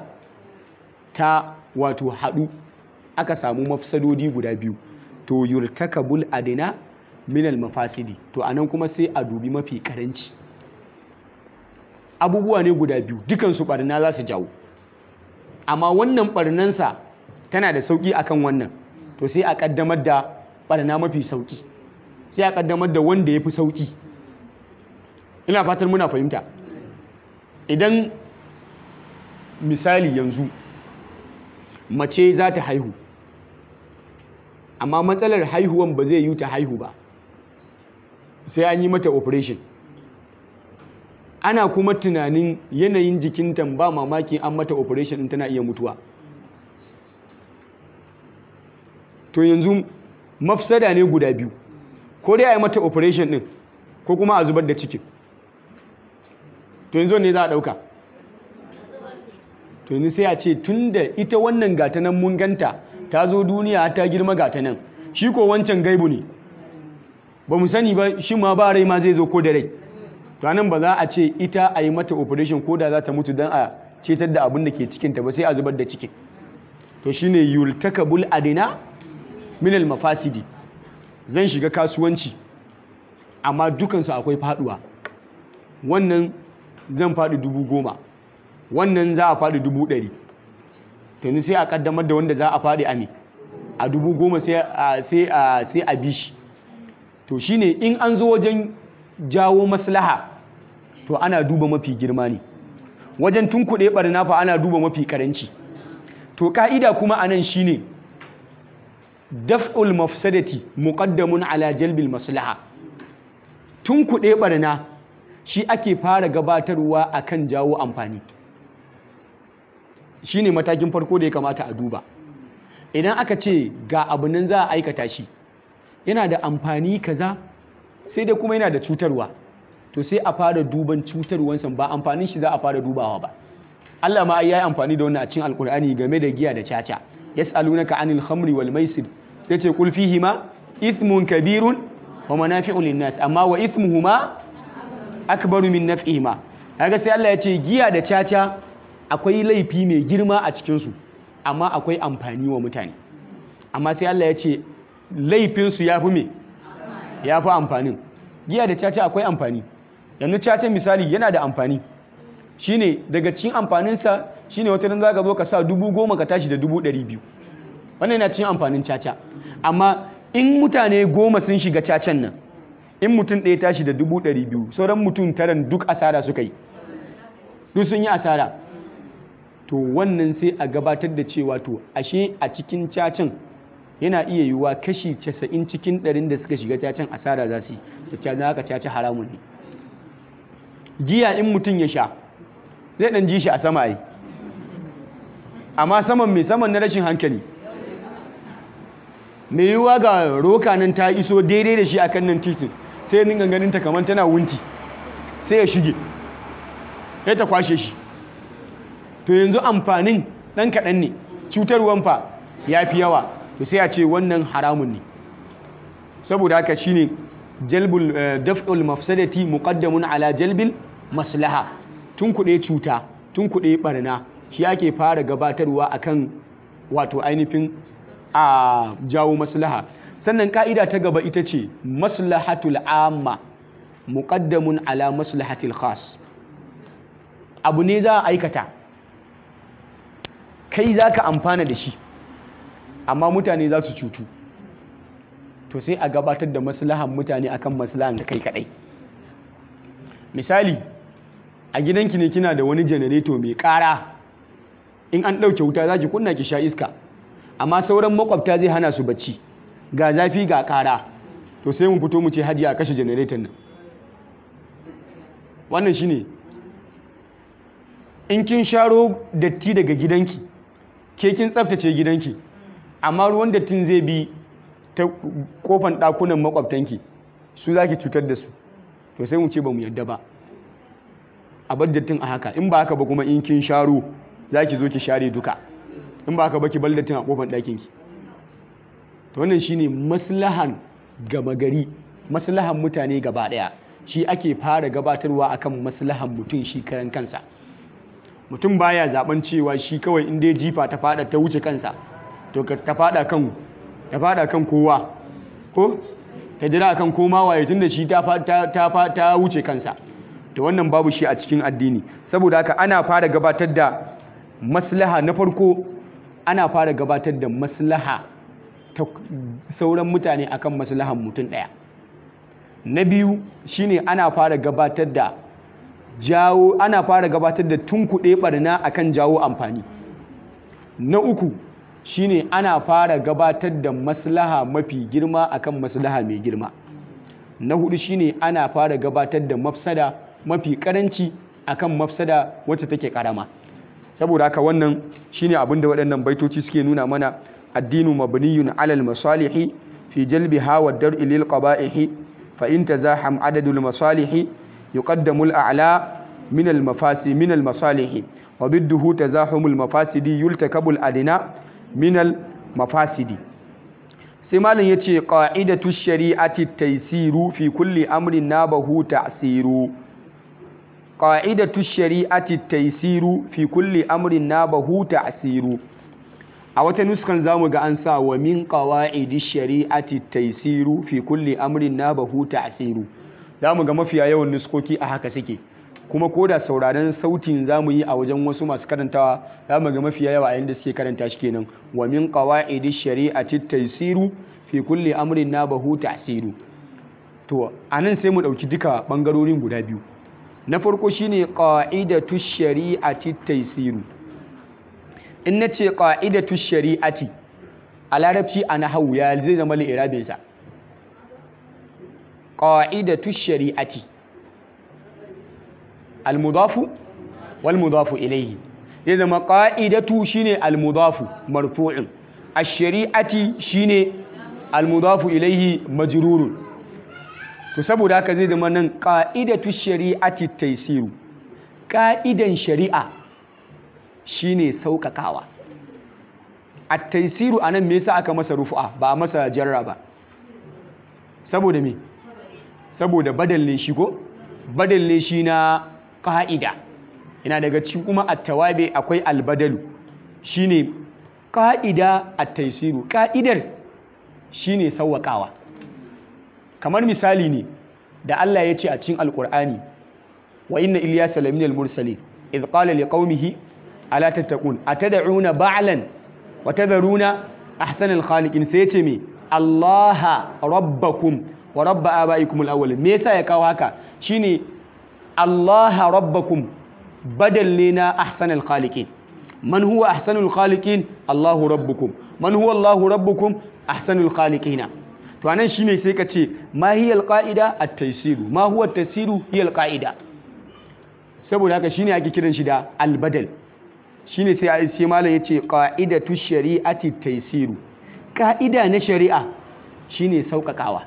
ta wato haɗu aka samu mafsadodi guda biyu to yurtakabul adina minal mafasidi to anan kuma sai a dubi mafi karanci abubuwa ne guda biyu dukansu barna za su jawo amma wannan barnansa tana da sauki akan wannan to sai a kaddamar da barna mafi sauki sai a kaddamar da wanda ya fi sauki ina fatan muna fahimta idan misali yanzu mace za ta haihu amma matsalar haihuwan ba zai yi ta haihu ba sai an yi mata operation ana kuma tunanin yanayin jikinta ba mamaki an mata operation in tana iya mutuwa to yanzu mafsada ne guda biyu ko dai a yi mata operation din ko kuma a zubar da cikin to yanzu ne za a ɗauka to yanzu sai a ce tun da ita wannan gata nan mun ganta ta zo duniya ta girma gata nan shi ko wancan gaibu ne ba mu sani ba shi ma ba rai ma zai zo ko da rai to nan ba za a ce ita a yi mata operation ko da za ta mutu don a cetar da abin da ke cikinta ba sai a zubar da cikin to shine yultakabul adina minal mafasidi zan shiga kasuwanci amma dukansu akwai faduwa wannan zan faɗi dubu goma wannan za a faɗi dubu ɗari tuni sai a ƙaddamar da wanda za a faɗi a me a dubu goma sai a bi shi to shine in an zo wajen jawo maslaha to ana duba mafi girma ne wajen tunkuɗe ɓarna fa ana duba mafi ƙaranci to ƙa'ida kuma a nan shine daf'ul mafsadati muqaddamun ala jalbil maslaha tunkuɗe ɓarna shi ake fara gabatarwa akan jawo amfani shine matakin farko da ya kamata a duba idan aka ce ga abu nan za a aikata shi yana da amfani kaza sai dai kuma yana da cutarwa to sai a fara duban cutarwansa ba amfanin shi za a fara dubawa ba Allah ma ya yi amfani da wannan a cikin alkur'ani game da giya da caca yas'alunaka anil khamri wal maisir sai ce qul fihima ithmun kabirun wa manafi'u linnas amma wa ithmuhuma akbaru min naf'ihima kaga sai Allah ya ce giya da caca akwai laifi mai girma a cikin su amma akwai amfani wa mutane amma sai Allah ya ce laifin su yafi me yafi amfanin giya da caca akwai amfani yanzu caca misali yana da amfani shine daga cikin amfaninsa shine wata nan zaka zo ka sa dubu goma ka tashi da dubu ɗari biyu wannan yana cikin amfanin caca amma in mutane goma sun shiga cacan nan in mutum ɗaya tashi da dubu ɗari biyu sauran mutum taran duk asara suka yi duk sun yi asara to wannan sai a gabatar da cewa to ashe a cikin cacan yana iya yiwuwa kashi casa'in cikin ɗarin da suka shiga cacan asara za su yi da haka caca haramun ne giya in mutum ya sha zai ɗan ji shi a sama yi amma saman mai saman na rashin hankali mai yiwuwa ga roka nan ta iso daidai da shi a kan nan titin sai ya ninga ganin ta kamar tana wunti sai ya shige ya ta kwashe shi to yanzu amfanin ɗan kaɗan ne cutarwan fa ya fi yawa to sai a ce wannan haramun ne saboda haka shine jalbul daf'ul mafsadati muqaddamun ala jalbil maslaha tun kuɗe cuta tun kuɗe barna shi ake fara gabatarwa akan wato ainihin a jawo maslaha sannan ka'ida ta gaba ita ce maslahatul amma muqaddamun ala maslahatil khas abu ne za a aikata kai za ka amfana da shi amma mutane za su cutu to sai a gabatar da maslahan mutane akan maslahan da kai kadai misali a gidanki ne kina da wani janareto mai kara in an ɗauke wuta za ki kunna ki sha iska amma sauran makwabta zai hana su bacci ga zafi ga kara to sai mu fito mu ce hajiya a kashe janareton nan wannan shine in kin sharo datti daga gidanki ke kin tsaftace gidanki amma ruwan dattin zai bi ta kofan ɗakunan makwabtanki su za ki cutar da su to sai mu ce ba mu yadda ba a bar dattin a haka in ba haka ba kuma in kin sharo za ki zo ki share duka in ba haka ba ki bar dattin a kofan ɗakinki to wannan shine maslahan gama gari maslahan mutane gaba ɗaya shi ake fara gabatarwa akan maslahan mutum shi karan kansa mutum baya zaben cewa shi kawai in dai jifa ta fada ta wuce kansa to ta fada kan ta fada kan kowa ko ta jira kan koma waye tunda shi ta ta ta wuce kansa to wannan babu shi a cikin addini saboda haka ana fara gabatar da maslaha na farko ana fara gabatar da maslaha ta sauran mutane akan maslahan mutum daya na biyu shine ana fara gabatar da jawo ana fara gabatar da tunkuɗe barna akan jawo amfani na uku shine ana fara gabatar da maslaha mafi girma akan maslaha mai girma na hudu shine ana fara gabatar da mafsada mafi karanci akan mafsada wacce take karama saboda haka wannan shine abin da waɗannan baitoci suke nuna mana addinu mabniyun alal masalihi fi jalbiha wa dar'i lil qaba'ihi fa in tazaham adadul masalihi يقدم الأعلى من المفاسد من المصالح وضده تزاحم المفاسد يلتكب الأدنى من المفاسد سمال يتي قاعدة الشريعة التيسير في كل أمر نابه تأثير قاعدة الشريعة التيسير في كل أمر نابه تأثير a wata nuskan zamu ga an sa wa min qawaidi shari'ati taysiru fi kulli amrin nabahu ta'siru zamu ga mafiya yawan nuskoki a haka suke kuma ko da sauraron sautin zamu yi a wajen wasu masu karantawa zamu ga mafiya yawa a yanda suke karanta shi kenan wa min qawaidi shari'ati taysiru fi kulli amrin nabahu ta'siru to anan sai mu dauki duka bangarorin guda biyu na farko shine qa'idatu shari'ati taysiru in nace qa'idatu shari'ati a larabci a nahwu ya zai zama li'irabin sa qa'idatu shari'ati al-mudafu wal mudafu ilayhi zai zama qa'idatu shine al-mudafu marfu'un ash-shari'ati shine al-mudafu ilayhi majrurun to saboda haka zai zama nan ƙa'idatu shari'ati taisiru ƙa'idan shari'a shine sauƙaƙawa a taisiru a nan me yasa aka masa rufu'a ba a masa jarra ba saboda me saboda badalle shi ko badalle shi na ƙa'ida yana daga cikin kuma a tawabe akwai albadalu shine ƙa'ida a taisiru ƙa'idar shine sauƙaƙawa kamar misali ne da Allah ya ce a cikin alkur'ani wa inna ilyasa laminal mursalin idh qala liqaumihi ala tattaqun atad'una ba'lan wa tadharuna ahsanal khaliqin sai yace me Allah rabbakum wa rabb abaikum alawwal me yasa ya kawo haka shine Allah rabbakum badal ne na ahsanal khaliqin man huwa ahsanul khaliqin Allahu rabbukum man huwa Allahu rabbukum ahsanul khaliqina to anan shine sai ka ce ma hiyal qa'ida at-taysiru ma huwa at-taysiru hiyal qa'ida saboda haka shine ake kiran shi da al-badal shine sai sai malam yace qa'idatu shari'ati at-taysiru ka'ida na shari'a shine saukakawa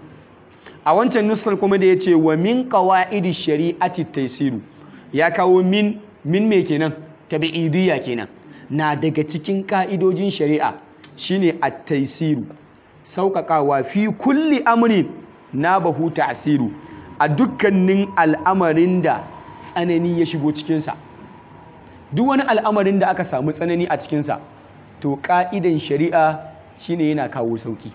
a wancan nuskar kuma da yace wa min qawa'idi shari'ati at-taysiru ya kawo min min me kenan tabi'idiyya kenan na daga cikin ka'idojin shari'a shine at-taysiru sauƙaƙawa fi kulli amri na bahu ta'asiru a dukkanin al'amarin da tsanani ya shigo cikinsa duk wani al'amarin da aka samu tsanani a cikinsa to ƙa'idan shari'a shine yana kawo sauƙi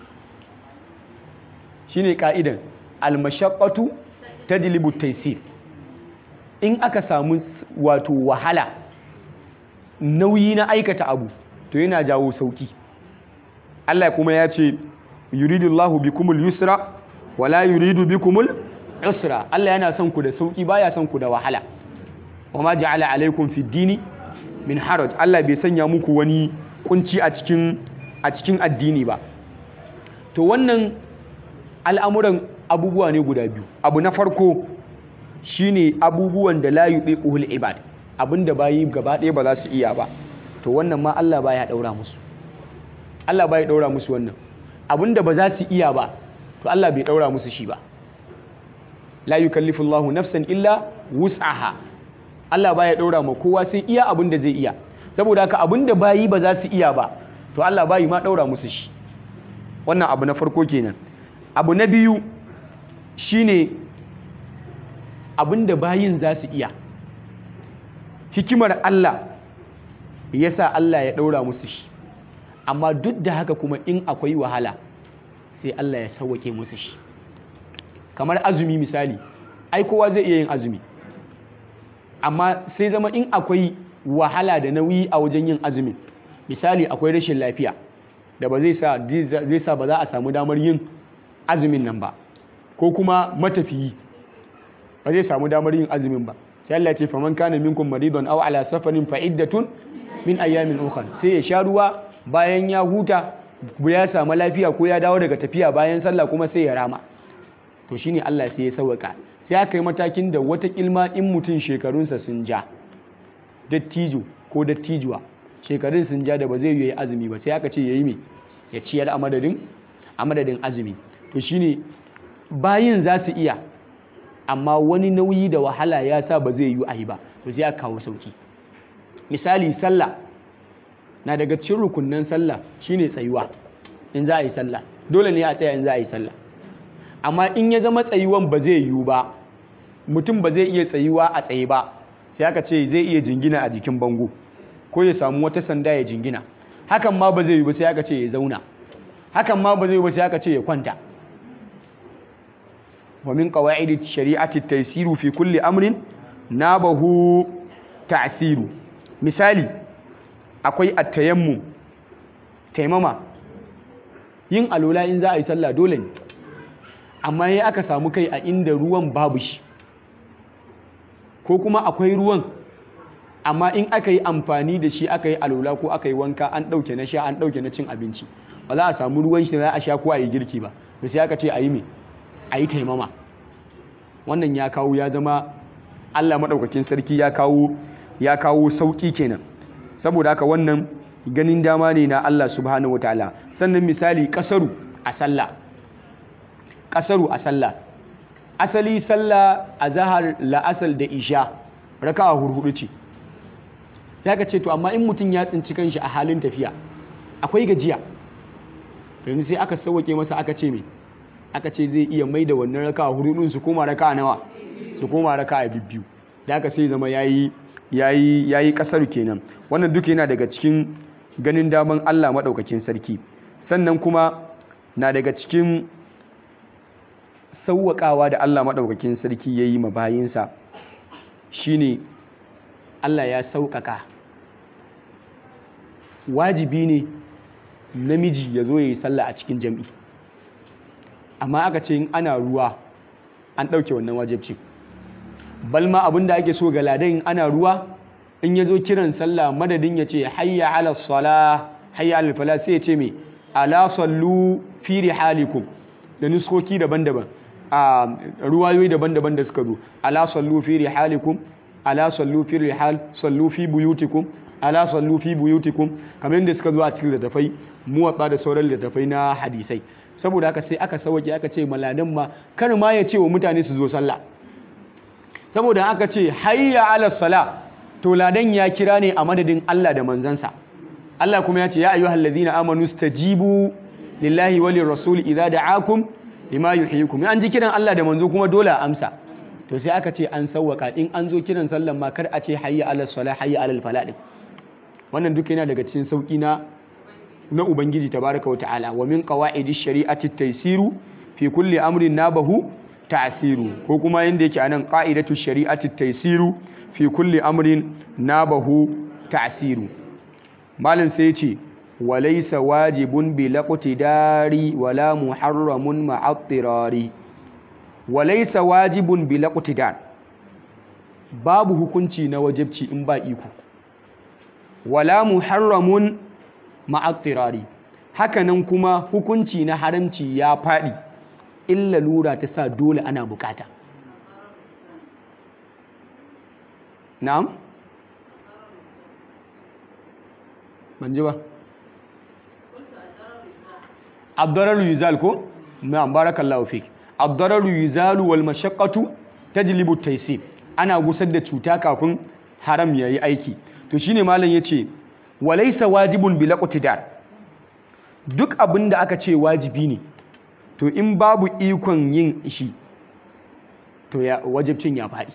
shine ƙa'idan almashaqqatu tadlibu taysir in aka samu wato wahala nauyi na aikata abu to yana jawo sauƙi Allah kuma ya ce yuridullahu bikumul yusra wala yuridu bikumul usra Allah yana son ku da sauki baya son ku da wahala wama ja'ala alaikum fid dini min haraj Allah bai sanya muku wani kunci a cikin a cikin addini ba to wannan al'amuran abubuwa ne guda biyu abu na farko shine abubuwan da la yubiqul ibad abinda bayi gaba ɗaya ba za su iya ba to wannan ma Allah baya daura musu Allah bai daura musu wannan abinda ba za su iya ba to Allah bai daura musu shi ba la yukallifu Allahu nafsan illa wus'aha Allah baya daura ma kowa sai iya abinda zai iya saboda haka abinda bayi ba za su iya ba to Allah bayi ma daura musu shi wannan abu na farko kenan abu na biyu shine abinda bayin za su iya hikimar Allah yasa Allah ya daura musu shi amma duk da haka kuma in akwai wahala sai Allah ya sauwake musu shi kamar azumi misali ai kowa zai iya yin azumi amma sai zama in akwai wahala da nauyi a wajen yin azumi misali akwai rashin lafiya da ba zai sa zai sa ba za a samu damar yin azumin nan ba ko kuma matafiyi ba zai samu damar yin azumin ba sai Allah ya ce faman kana minkum maridun aw ala safarin fa iddatun min ayyamin ukhra sai ya sha ruwa bayan ya huta ya samu lafiya ko ya dawo daga tafiya bayan sallah kuma sai ya rama to shine Allah sai ya sauka sai aka yi matakin da wata kilma in mutum shekarunsa sun ja dattijo ko dattijuwa shekarun sun ja da ba zai yi azumi ba sai aka ce yayi me ya ciyar a madadin a madadin azumi to shine bayin za su iya amma wani nauyi da wahala ya sa ba zai yi a yi ba to sai aka kawo sauki misali sallah na daga cikin rukunnan sallah shine tsayuwa in za a yi sallah dole ne a tsaya in za a yi sallah amma in ya zama tsayuwan ba zai yiwu ba mutum ba zai iya tsayuwa a tsaye ba sai aka ce zai iya jingina a jikin bango ko ya samu wata sanda ya jingina hakan ma ba zai yi ba sai aka ce ya zauna hakan ma ba zai yi ba sai aka ce ya kwanta wa min qawaidi shari'ati taysiru fi kulli amrin nabahu ta'siru misali akwai at-tayammum taimama yin alola in za a yi sallah dole ne amma yayi aka samu kai a inda ruwan babu shi ko kuma akwai ruwan amma in aka yi amfani da shi aka yi alola ko aka yi wanka an ɗauke na sha an ɗauke na cin abinci ba za a samu ruwan shi da za a sha ko a yi girki ba da sai aka ce a yi me a yi taimama wannan ya kawo ya zama Allah maɗaukakin sarki ya kawo ya kawo sauƙi kenan saboda haka wannan ganin dama ne na Allah subhanahu wataala sannan misali kasaru a sallah kasaru a sallah asali sallah a zahar la'asal da isha raka'a hurhudu ce ya ka ce to amma in mutum ya tsinci kanshi a halin tafiya akwai gajiya yanzu sai aka sauwake masa aka ce me aka ce zai iya mai da wannan raka'a hurhudun su koma raka'a nawa su koma raka'a bibbiyu da aka sai zama yayi yayi yayi kasar kenan wannan duka yana daga cikin ganin daman Allah madaukakin sarki sannan kuma na daga cikin sauwaƙawa da Allah maɗaukakin sarki ya yi ma bayinsa shine Allah ya sauƙaƙa wajibi ne namiji ya zo ya yi sallah a cikin jam'i amma aka ce in ana ruwa an ɗauke wannan wajibci balma abin da ake so ga ladan ana ruwa in ya zo kiran sallah madadin ya ce hayya ala sala hayya ala fala sai ya ce mai ala sallu fi rihalikum da nuskoki daban-daban a ruwayoyi daban-daban da suka zo ala sallu fi rihalikum ala sallu fi rihal sallu fi buyutikum ala sallu fi buyutikum kamar yadda suka zo a cikin littattafai muwatsa da sauran littattafai na hadisai saboda haka sai aka sauke aka ce maladan ma kar ma ya ce wa mutane su zo sallah saboda aka ce hayya ala sala to ladan ya kira ne a madadin Allah da manzansa Allah kuma ya ce ya ayyuhal ladina amanu stajibu lillahi walir rasul idza da'akum lima yuhyikum an ji kiran Allah da manzo kuma dole a amsa to sai aka ce an sawwaka in an zo kiran sallan ma kar a ce hayya ala salah hayya ala falah din wannan duka yana daga cikin sauki na na ubangiji tabaraka wata'ala wa min qawaidi shari'ati taysiru fi kulli amrin nabahu ta'siru ko kuma yanda yake anan qa'idatu shari'ati taysiru fi kulli amrin nabahu ta'siru malin sai ya ce وليس واجب بالاقتدار ولا محرم مع اضطرار وليس واجب بالاقتدار babu hukunci na wajibci in ba iko wala muharramun ma'attirari hakanan kuma hukunci na haramci ya faɗi illa lura ta sa dole ana bukata na'am ban ji ba abdararu yuzal ko na'am barakallahu fik abdararu yuzalu wal mashaqqatu tajlibu taysib ana gusar da cuta kafin haram yayi aiki to shine malam yace walaysa wajibun bil iqtidar duk abin da aka ce wajibi ne to in babu ikon yin shi to ya wajibcin ya faɗi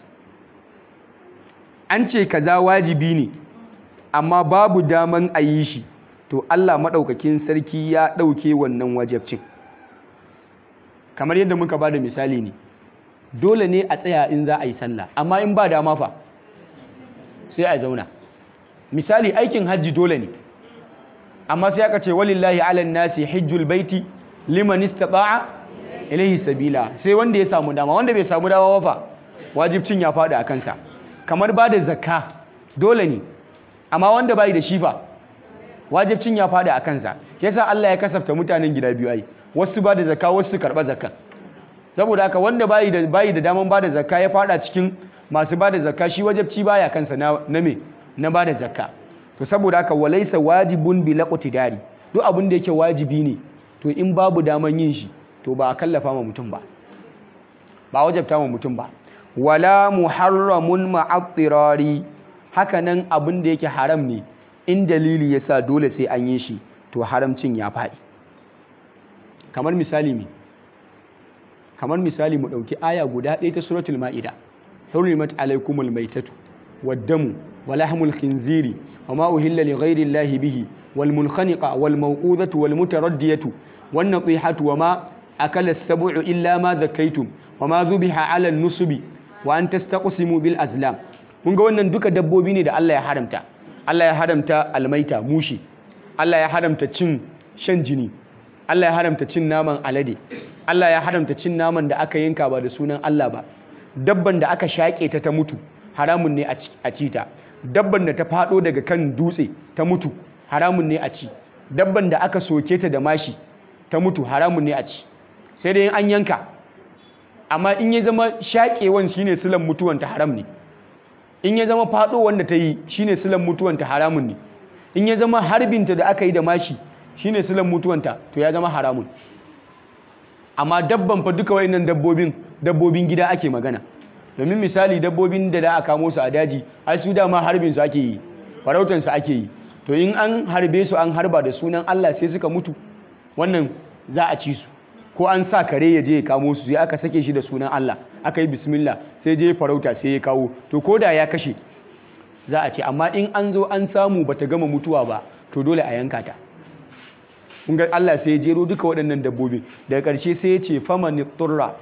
an ce kaza wajibi ne amma babu daman a yi shi to Allah maɗaukakin sarki ya ɗauke wannan wajabcin kamar yadda muka ba da misali ne dole ne a tsaya in za a yi sallah amma in ba dama fa sai a zauna misali aikin hajji dole ne amma sai aka ce walillahi ala nasi hijjul baiti liman istata'a ilayhi sabila sai wanda ya samu dama wanda bai samu dama ba fa wajibcin ya faɗi a kansa kamar ba da zakka dole ne amma wanda bai da shi fa wajibcin ya faɗi a kansa yasa Allah ya kasafta mutanen gida biyu ai wasu ba da zakka wasu karɓa zakka saboda haka wanda bayi da bayi da daman ba da zakka ya faɗa cikin masu ba da zakka shi wajibci baya kansa na na me na ba da zakka to saboda haka walaisa wajibun bi laqtidari duk abin da yake wajibi ne to in babu daman yin shi to ba a kallafa ma mutum ba ba wajabta ma mutum ba wala muharramun ma'attirari haka nan abin da yake haram ne in dalili yasa dole sai an yi shi to haramcin ya faɗi kamar misali me kamar misali mu ɗauki aya guda ɗaya ta suratul ma'ida hurrimat alaikumul maitatu waddamu wa lahmul khinziri wa ma uhilla li ghairi llahi bihi wal munkhaniqa wal mawqudatu wal mutaraddiyatu wan natihatu wama akala as-sab'u illa ma zakaytum wama dhubiha 'ala an-nusubi wa an tastaqsimu bil azlam kun ga wannan duka dabbobi ne da Allah ya haramta Allah ya haramta almaita mushi Allah ya haramta cin shan jini Allah ya haramta cin naman alade Allah ya haramta cin naman da aka yanka ba da sunan Allah ba dabban da aka shaƙe ta ta mutu haramun ne a ci ta dabban da ta faɗo daga kan dutse ta mutu haramun ne a ci dabban da aka soke ta da mashi ta mutu haramun ne a ci sai dai an yanka amma in ya zama shaƙewan shine silan mutuwanta haram ne in ya zama faɗo wanda ta yi shine silan mutuwanta haramun ne in ya zama harbinta da aka yi da mashi shine silan mutuwanta to ya zama haramun amma dabban fa duka wayannan dabbobin dabbobin gida ake magana domin misali dabbobin da da aka kamo su a daji ai su dama harbin su ake yi farautan su ake yi to in an harbe su an harba da sunan Allah sai suka mutu wannan za a ci su ko an sa kare ya je ya kamo su sai aka sake shi da sunan Allah aka yi bismillah sai je farauta sai ya kawo to koda ya kashe za a ce amma in an zo an samu bata gama mutuwa ba to dole a yanka ta kun ga Allah sai ya jero duka waɗannan dabbobi daga ƙarshe sai ya ce faman turra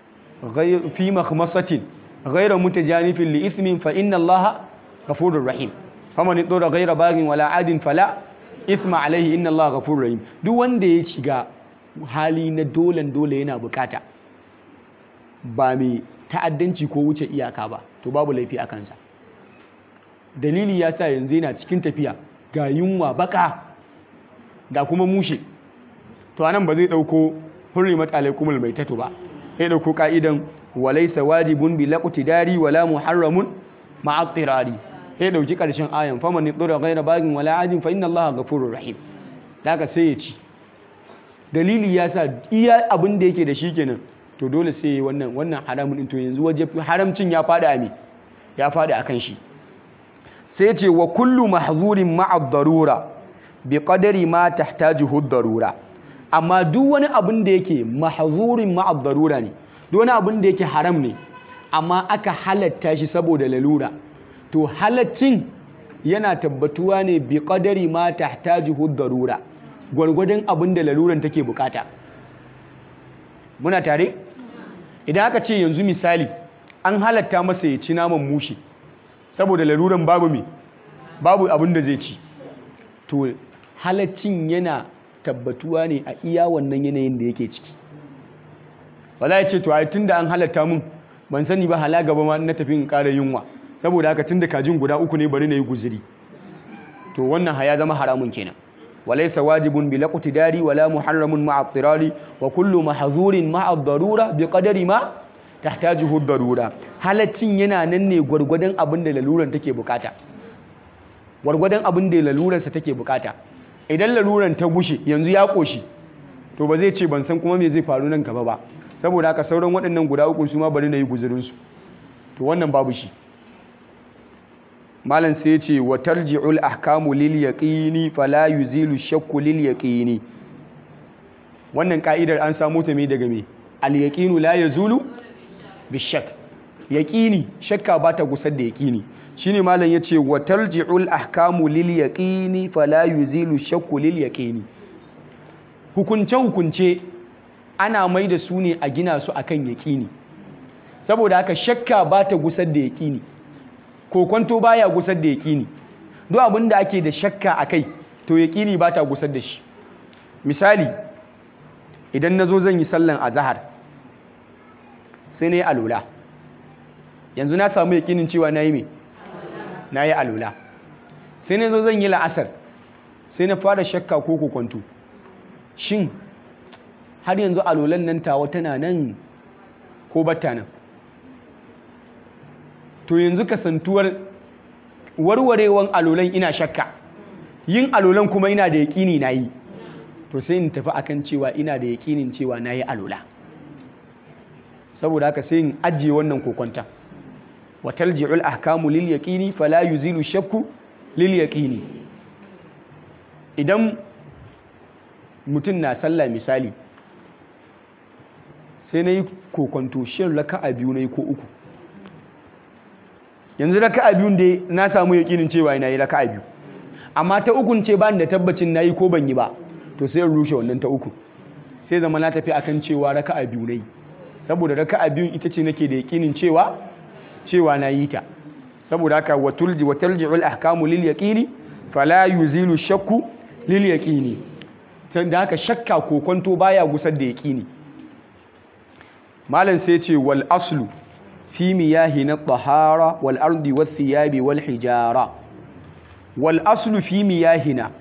fi makhmasatin ghayra mutajanifin li ithmin fa inna Allah ghafurur rahim faman turra ghayra bagin wala adin fala ithma alaihi inna Allah ghafurur rahim duk wanda ya shiga hali na dolen dole yana bukata ba mai ta'addanci ko wuce iyaka ba to babu laifi a kansa dalili ya sa yanzu yana cikin tafiya ga yunwa baka da kuma mushe to anan ba zai dauko hurrimat alaikumul maitatu ba sai dauko ka'idan walaysa wajibun bi laqtidari wala muharramun ma'a tirari sai dauki karshen ayan faman yadura ghayra bagin wala adin fa inna allaha ghafurur rahim daga sai ya ci dalili ya sa iya abin da yake da shi kenan to dole sai wannan wannan haramun din to yanzu waje haramcin ya fada a me ya fada akan shi sai ce wa kullu mahzurin ma'a darura bi qadari ma tahtajuhu darura amma duk wani abin da yake mahzurin ma'a darura ne duk wani abin da yake haram ne amma aka halatta shi saboda lalura to halaccin yana tabbatuwa ne bi qadari ma tahtajuhu darura gwargwadon abin da laluran take bukata muna tare idan aka ce yanzu misali an halatta masa ya ci naman mushi saboda laluran babu me babu abin da zai ci to halaccin yana tabbatuwa ne a iya wannan yanayin da yake ciki ba za a ce to a tun da an halatta mun ban sani ba hala gaba ma na tafi in ƙara yunwa saboda haka tun da kajin guda uku ne bari na yi guziri to wannan haya zama haramun kenan وليس واجب بالاقتدار ولا محرم مع اضطرار وكل محظور مع الضرورة بقدر ما تحتاجه الضرورة halaccin yana nan ne gwargwadon abin da laluran take bukata gwargwadon abin da lalurarsa take bukata idan laluran ta gushe yanzu ya koshi to ba zai ce ban san kuma me zai faru nan gaba ba saboda haka sauran waɗannan guda uku su ma bari na yi guzurinsu to wannan babu shi malam sai ce wa tarji'ul ahkamu lil yaqini fala yuzilu shakku lil yaqini wannan ka'idar an samu ta me daga me al yaqinu la yazulu bishak yaqini shakka ba ta gusar da yaqini shine malam yace wa tarji'ul ahkamu lil yaqini fala yuzilu shakku lil yaqini hukunce hukunce ana mai da su ne a gina su akan yaqini saboda haka shakka ba ta gusar da yaqini kokonto baya gusar da yaƙini duk abin da ake da shakka a kai to yaƙini ba ta gusar da shi misali idan na zo zan yi sallan azahar sai na yi alula yanzu na samu yaƙinin cewa na yi mai na yi alula sai na zo zan yi la'asar sai na fara shakka ko kokonto shin har yanzu alulan nan tawa tana nan ko batta nan to yanzu kasantuwar warwarewan alolan ina shakka yin alolan kuma ina da yaƙini na yi to sai in tafi akan cewa ina da yaƙinin cewa na yi alola saboda haka sai in ajiye wannan kokonta wa talji'ul ahkamu lil yaqini fala yuzilu shakku lil yaqini idan mutum na sallah misali sai na yi kokonto shin raka'a biyu na yi ko uku yanzu raka'a biyun da na samu yakinin cewa ina yi raka'a biyu amma ta ukun ce ba da tabbacin nayi ko ban yi ba to sai in rushe wannan ta uku sai zama na tafi akan cewa raka'a biyu nayi saboda raka'a biyu ita ce nake da yakinin cewa cewa na yi ta saboda haka watulji watalji'ul ahkamu lil yaqini fala yuzilu shakku lil yaqini da haka shakka ko kwanto baya gusar da yaqini malam sai ce wal aslu fi miyahi na tahara wal ardi wath thiyabi wal hijara wal aslu fi miyahina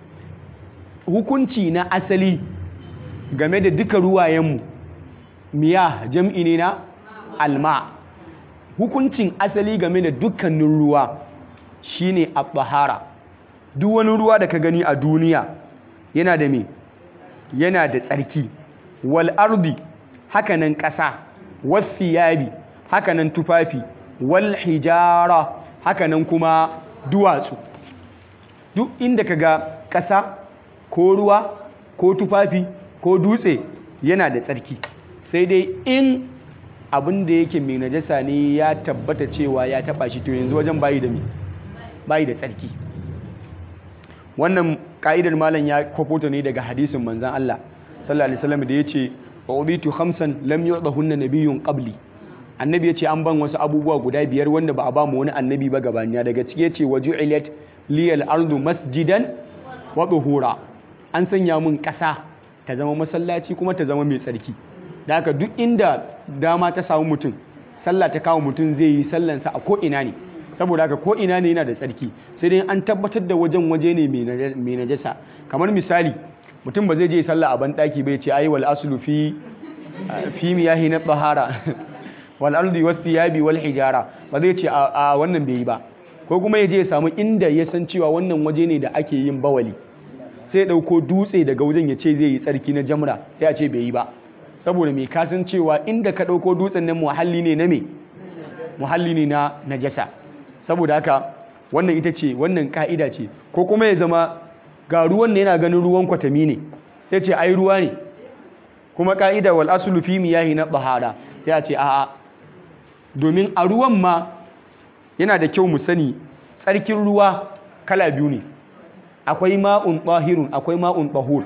hukunci na asali game da duka ruwayenmu miyah jam'i ne na alma hukuncin asali game da dukkanin ruwa shine at-tahara duk wani ruwa da ka gani a duniya yana da me yana da tsarki wal ardi hakanan ƙasa was thiyabi hakanan tufafi wal hijara hakanan kuma duwatsu duk inda ka ga ƙasa ko ruwa ko tufafi ko dutse yana da tsarki sai dai in abin da yake mai najasa ne ya tabbata cewa ya taba shi to yanzu wajen bayi da bayi da tsarki wannan ka'idar malam ya kwafota ne daga hadisin manzan Allah sallallahu alaihi wasallam da yace ubitu khamsan lam yu'dahunna nabiyyun qabli annabi yace an ban wasu abubuwa guda biyar wanda ba a ba mu wani annabi ba gabaniya daga ciki yace waju'ilat liyal ardu masjidan wa tuhura an sanya mun kasa ta zama masallaci kuma ta zama mai tsarki da haka duk inda dama ta samu mutum sallah ta kawo mutum zai yi sallansa a ko'ina ne saboda haka ko'ina ne yana da tsarki sai dai an tabbatar da wajen waje ne mai najasa kamar misali mutum ba zai je sallah a banɗaki bai ce ayi wal aslu fi fi miyahi na bahara wal ardi was thiyabi wal hijara ba zai ce a wannan bai yi ba ko kuma ya je ya samu inda ya san cewa wannan waje ne da ake yin bawali sai ya ɗauko dutse daga wajen ya ce zai yi tsarki na jamra sai a ce bai yi ba saboda mai kasan cewa inda ka ɗauko dutsen nan muhalli ne na me muhalli ne na najasa saboda haka wannan ita ce wannan ka'ida ce ko kuma ya zama ga ruwan ne yana ganin ruwan kwatami ne sai ce ai ruwa ne kuma ka'ida wal aslu fi miyahi na bahara sai a ce a'a domin a ruwan ma yana da kyau mu sani tsarkin ruwa kala biyu ne akwai ma'un tahirun akwai ma'un tahur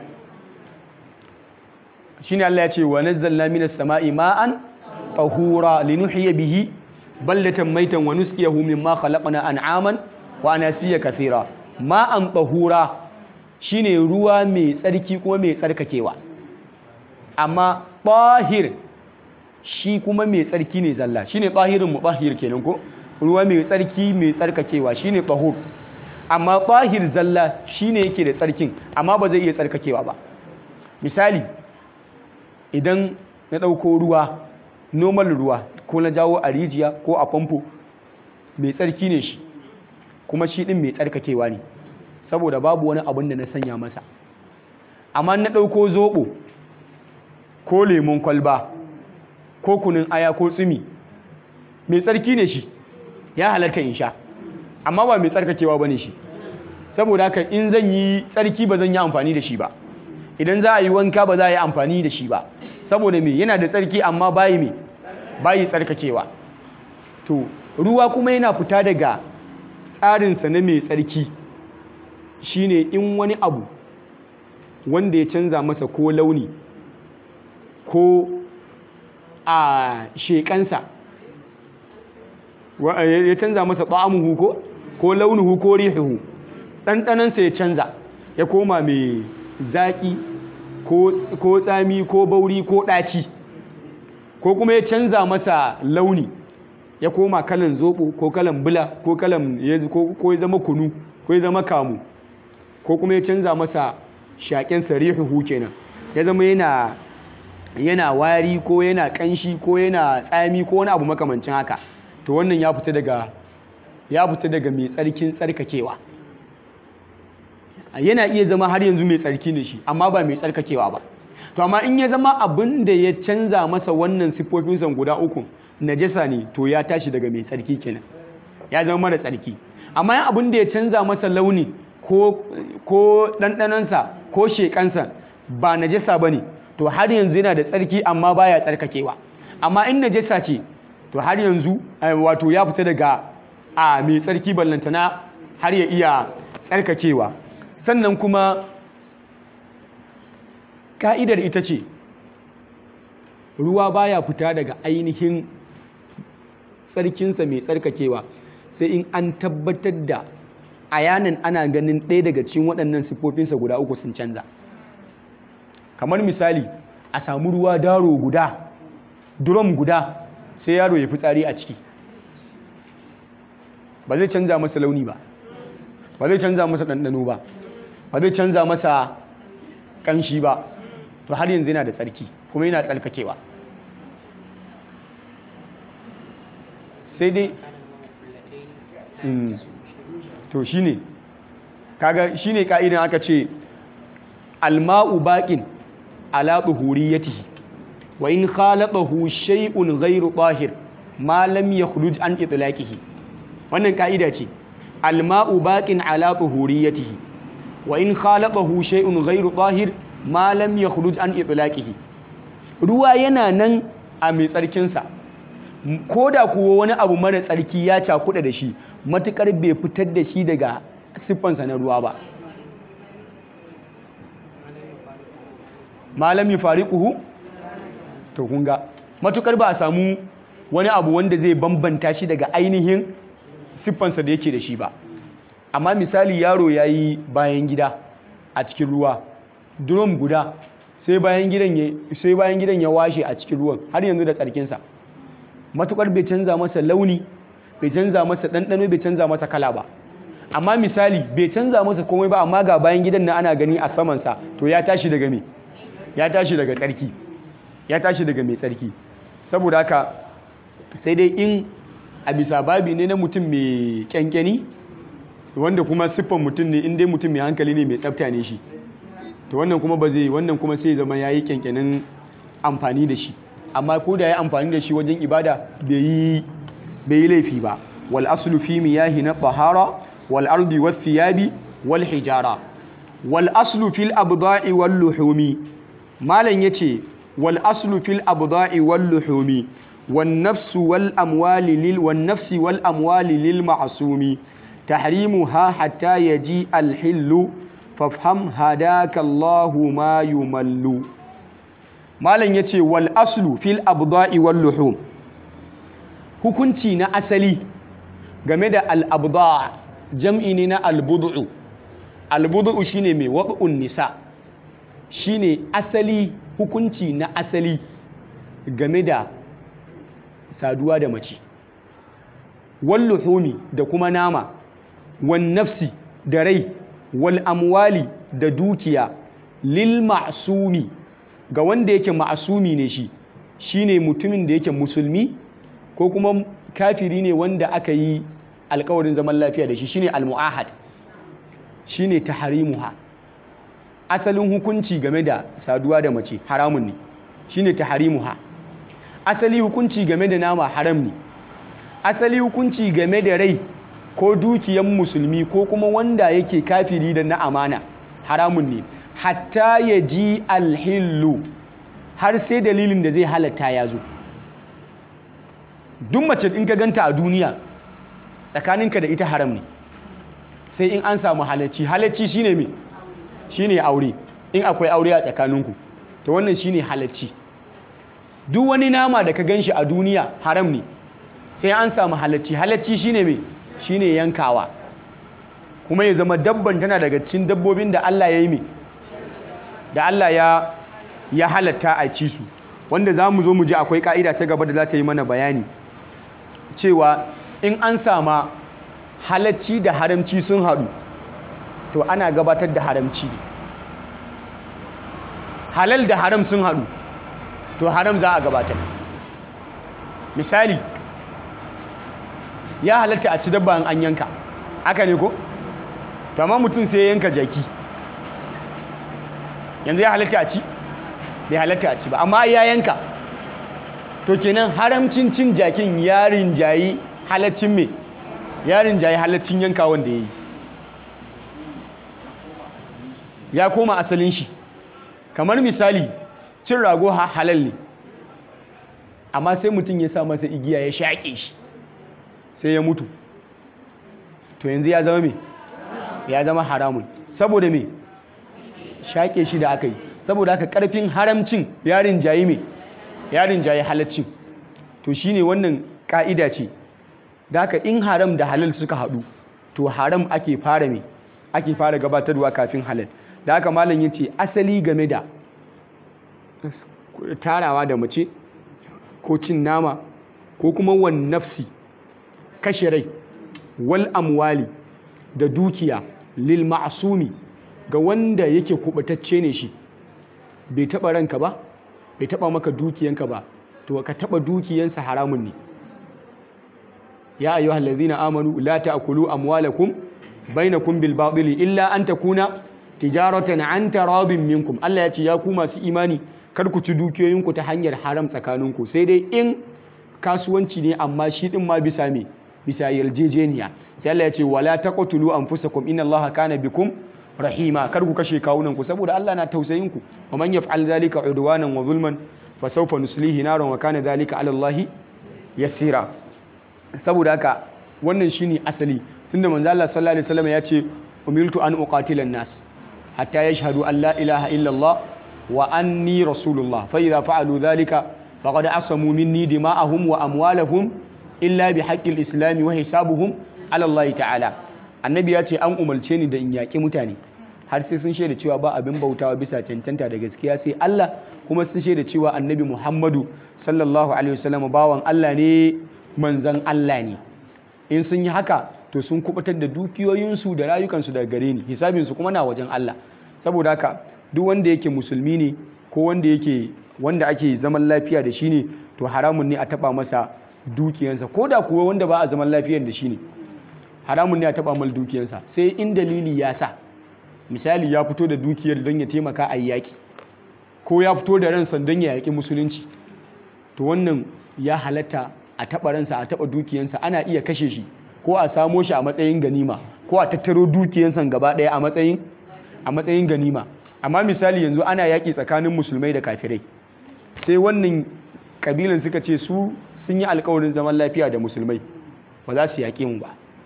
shine Allah ya ce wa nazzalna minas sama'i ma'an tahura linuhyiya bihi baldatan maitan wa nusqiyahu mimma khalaqna an'aman wa anasiya kathira ma'an tahura shine ruwa mai tsarki kuma mai tsarkakewa amma tahir shi kuma mai tsarki ne zalla shine tahirin mutahhir kenan ko ruwa mai tsarki mai tsarkakewa shine tahur amma tahir zalla shine yake da tsarkin amma ba zai iya tsarkakewa ba misali idan na ɗauko ruwa normal ruwa ko na jawo a rijiya ko a famfo mai tsarki ne shi kuma shi ɗin mai tsarkakewa ne saboda babu wani abin da na sanya masa amma na ɗauko zoɓo ko lemon kwalba ko kunin aya ko tsumi mai tsarki ne shi ya halatta in sha amma ba mai tsarkakewa ba ne shi saboda haka in zan yi tsarki ba zan yi amfani da shi ba idan za a yi wanka ba za a yi amfani da shi ba saboda me yana da tsarki amma bayi me bayi tsarkakewa to ruwa kuma yana fita daga tsarinsa na mai tsarki shine in wani abu wanda ya canza masa ko launi ko a shekansa ya canza masa ba'amuhu ko ko launuhu ko rihuhu ɗanɗanansa ya canza ya koma mai zaƙi ko tsami ko bauri ko ɗaci ko kuma ya canza masa launi ya koma kalan zoɓo ko kalan bula ko kalan ko ya zama kunu ko ya zama kamu ko kuma ya canza masa shaƙen sarihuhu kenan ya zama yana yana wari ko yana ƙanshi ko yana tsami ko wani abu makamancin haka to wannan ya fita daga ya fita daga mai tsarkin tsarkakewa yana iya zama har yanzu mai tsarki ne shi amma ba mai tsarkakewa ba to amma in ya zama abin da ya canza masa wannan siffofinsa guda uku najasa ne to ya tashi daga mai tsarki kenan ya zama mara tsarki amma yin abin da ya canza masa launi ko ko ɗanɗanonsa ko shekansa ba najasa ba ne to har yanzu yana da tsarki amma baya tsarkakewa amma in najasa ce to har yanzu wato ya fita daga a mai tsarki ballantana har ya iya tsarkakewa sannan kuma ka'idar ita ce ruwa baya fita daga ainihin tsarkinsa mai tsarkakewa sai in an tabbatar da ayanin ana ganin ɗaya daga cikin waɗannan siffofinsa guda uku sun canza kamar misali a samu ruwa daro guda drum guda sai yaro ya fi tsari a ciki ba zai canza masa launi ba ba zai canza masa ɗanɗano ba ba zai canza masa ƙanshi ba to har yanzu yana da tsarki kuma yana tsarkakewa sai dai to shine kaga shine ka'idan aka ce alma'u baqin ala tuhuriyatihi wa in khalaqahu shay'un ghayru tahir ma lam yakhruj an itlaqihi wannan ka'ida ce alma'u baqin ala tuhuriyatihi wa in khalaqahu shay'un ghayru tahir ma lam yakhruj an itlaqihi ruwa yana nan a mai tsarkinsa ko da kuwa wani abu mara tsarki ya cakuɗa da shi matukar bai fitar da shi daga siffansa na ruwa ba malam yi fariƙuhu to kunga matukar ba a samu wani abu wanda zai bambanta shi daga ainihin siffansa da yake da shi ba amma misali yaro ya yi bayan gida a cikin ruwa drum guda sai bayan gidan ya washe a cikin ruwan har yanzu da tsarkinsa matukar bai canza masa launi bai canza masa ɗanɗano bai canza masa kala ba amma misali bai canza masa komai ba amma ga bayan gidan na ana gani a samansa to ya tashi daga me ya tashi daga tsarki ya tashi daga mai tsarki saboda haka sai dai in a bisa babi ne na mutum mai kyankyani wanda kuma siffan mutum ne in dai mutum mai hankali ne mai tsafta ne shi to wannan kuma ba zai wannan kuma sai zama ya yi kyankyanin amfani da shi amma ko da ya amfani da shi wajen ibada bai yi laifi ba wal aslu fi miyahi na tahara wal ardi was thiyabi wal hijara wal aslu fil abda'i wal luhumi malan yace wal aslu fil abda'i wal luhumi wan nafsu wal amwali lil wan nafsi wal amwali lil ma'sumi tahrimuha hatta yaji al hillu fafham hadaka Allahu ma yumallu malam ya ce wal aslu fil abda'i wal luhum hukunci na asali game da al abda jam'i ne na al bud'u al bud'u shine mai wad'un nisa shine asali hukunci na asali game da saduwa da mace wal luhumi da kuma nama wan nafsi da rai wal amwali da dukiya lil ma'sumi ga wanda yake ma'asumi ne shi shine mutumin da yake musulmi ko kuma kafiri ne wanda aka yi alkawarin zaman lafiya da shi shine almu'ahad shine taharimuha asalin hukunci game da saduwa da mace haramun ne shine taharimuha asali hukunci game da nama haram ne asali hukunci game da rai ko dukiyan musulmi ko kuma wanda yake kafiri da na amana haramun ne hatta ya ji alhillu har sai dalilin da zai halatta ya zo duk mace in ka ganta a duniya tsakaninka da ita haram ne sai in an samu halacci halacci shine me shine aure in akwai aure a tsakaninku to wannan shine halacci duk wani nama da ka ganshi a duniya haram ne sai an samu halacci halacci shine me shine yankawa kuma ya zama dabban tana daga cikin dabbobin da Allah ya yi me da Allah ya ya halatta a ci su wanda za mu zo mu ji akwai ka'ida ta gaba da za ta yi mana bayani cewa in an sama halacci da haramci sun haɗu to ana gabatar da haramci halal da haram sun haɗu to haram za a gabatar misali ya halatta a ci dabba an yanka haka ne ko? to amma mutum sai yanka jaki yanzu ya halatta a ci bai halatta a ci ba amma ya yanka to kenan haramcin cin jakin yarin jayi halaccin me yarin jayi halaccin yanka wanda ya yi ya koma asalin shi kamar misali cin rago halal ne amma sai mutum ya sa masa igiya ya shaƙe shi sai ya mutu to yanzu ya zama me ya zama haramun saboda me shaƙe shi da aka yi saboda haka ƙarfin haramcin yarin jayi me yarin jayi halaccin to shine wannan ƙa'ida ce da haka in haram da halal suka haɗu to haram ake fara me ake fara gabatarwa kafin halal da haka malam ya ce asali game da tarawa da mace ko cin nama ko kuma wan nafsi kashe rai wal amwali da dukiya lil ma'sumi ga wanda yake kubatacce ne shi bai taba ranka ba bai taba maka dukiyanka ba to ka taba dukiyansa haramun ne ya ayyuhal ladzina amanu la ta'kulu amwalakum bainakum bil batili illa an takuna tijaratan an taradin minkum Allah ya ce ya ku masu imani kar ku ci dukiyoyinku ta hanyar haram tsakaninku sai dai in kasuwanci ne amma shi din ma bisa me bisa yarjejeniya sai Allah ya ce wala taqtulu anfusakum inna Allaha kana bikum rahima kar ku kashe kawunan ku saboda Allah na tausayin ku wa man yaf'al zalika udwanan wa zulman fa sawfa nuslihi naran wa kana zalika ala Allah yasira saboda haka wannan shine asali tunda manzo Allah sallallahu alaihi wasallam ya ce umirtu an uqatila nas hatta yashhadu an la ilaha illa Allah wa anni rasulullah fa idza fa'alu dhalika faqad asamu minni dima'ahum wa amwalahum illa bi haqqil islam wa hisabuhum ala Allah ta'ala annabi ya ce an umarce ni da in yaƙi mutane har sai sun shaida cewa ba abin bautawa bisa cancanta da gaskiya sai Allah kuma sun shaida cewa annabi Muhammadu sallallahu alaihi wasallam bawan Allah ne manzan Allah ne in sun yi haka to sun kubutar da dukiyoyinsu da rayukansu daga gare ni hisabinsu kuma na wajen Allah saboda haka duk wanda yake musulmi ne ko wanda yake wanda ake zaman lafiya da shi ne to haramun ne a taba masa dukiyansa ko da kuwa wanda ba a zaman lafiyar da shi ne haramun ne a taba mal dukiyansa sai in dalili ya sa misali ya fito da dukiyar don ya taimaka a yaƙi ko ya fito da ransa don ya yaƙi musulunci to wannan ya halatta a taɓa ransa a taɓa dukiyansa ana iya kashe shi ko a samo shi a matsayin ganima ko a tattaro dukiyansa gaba ɗaya a matsayin a matsayin ganima amma misali yanzu ana yaƙi tsakanin musulmai da kafirai sai wannan kabilan suka ce su sun yi alkawarin zaman lafiya da musulmai ba za su yaƙe mu ba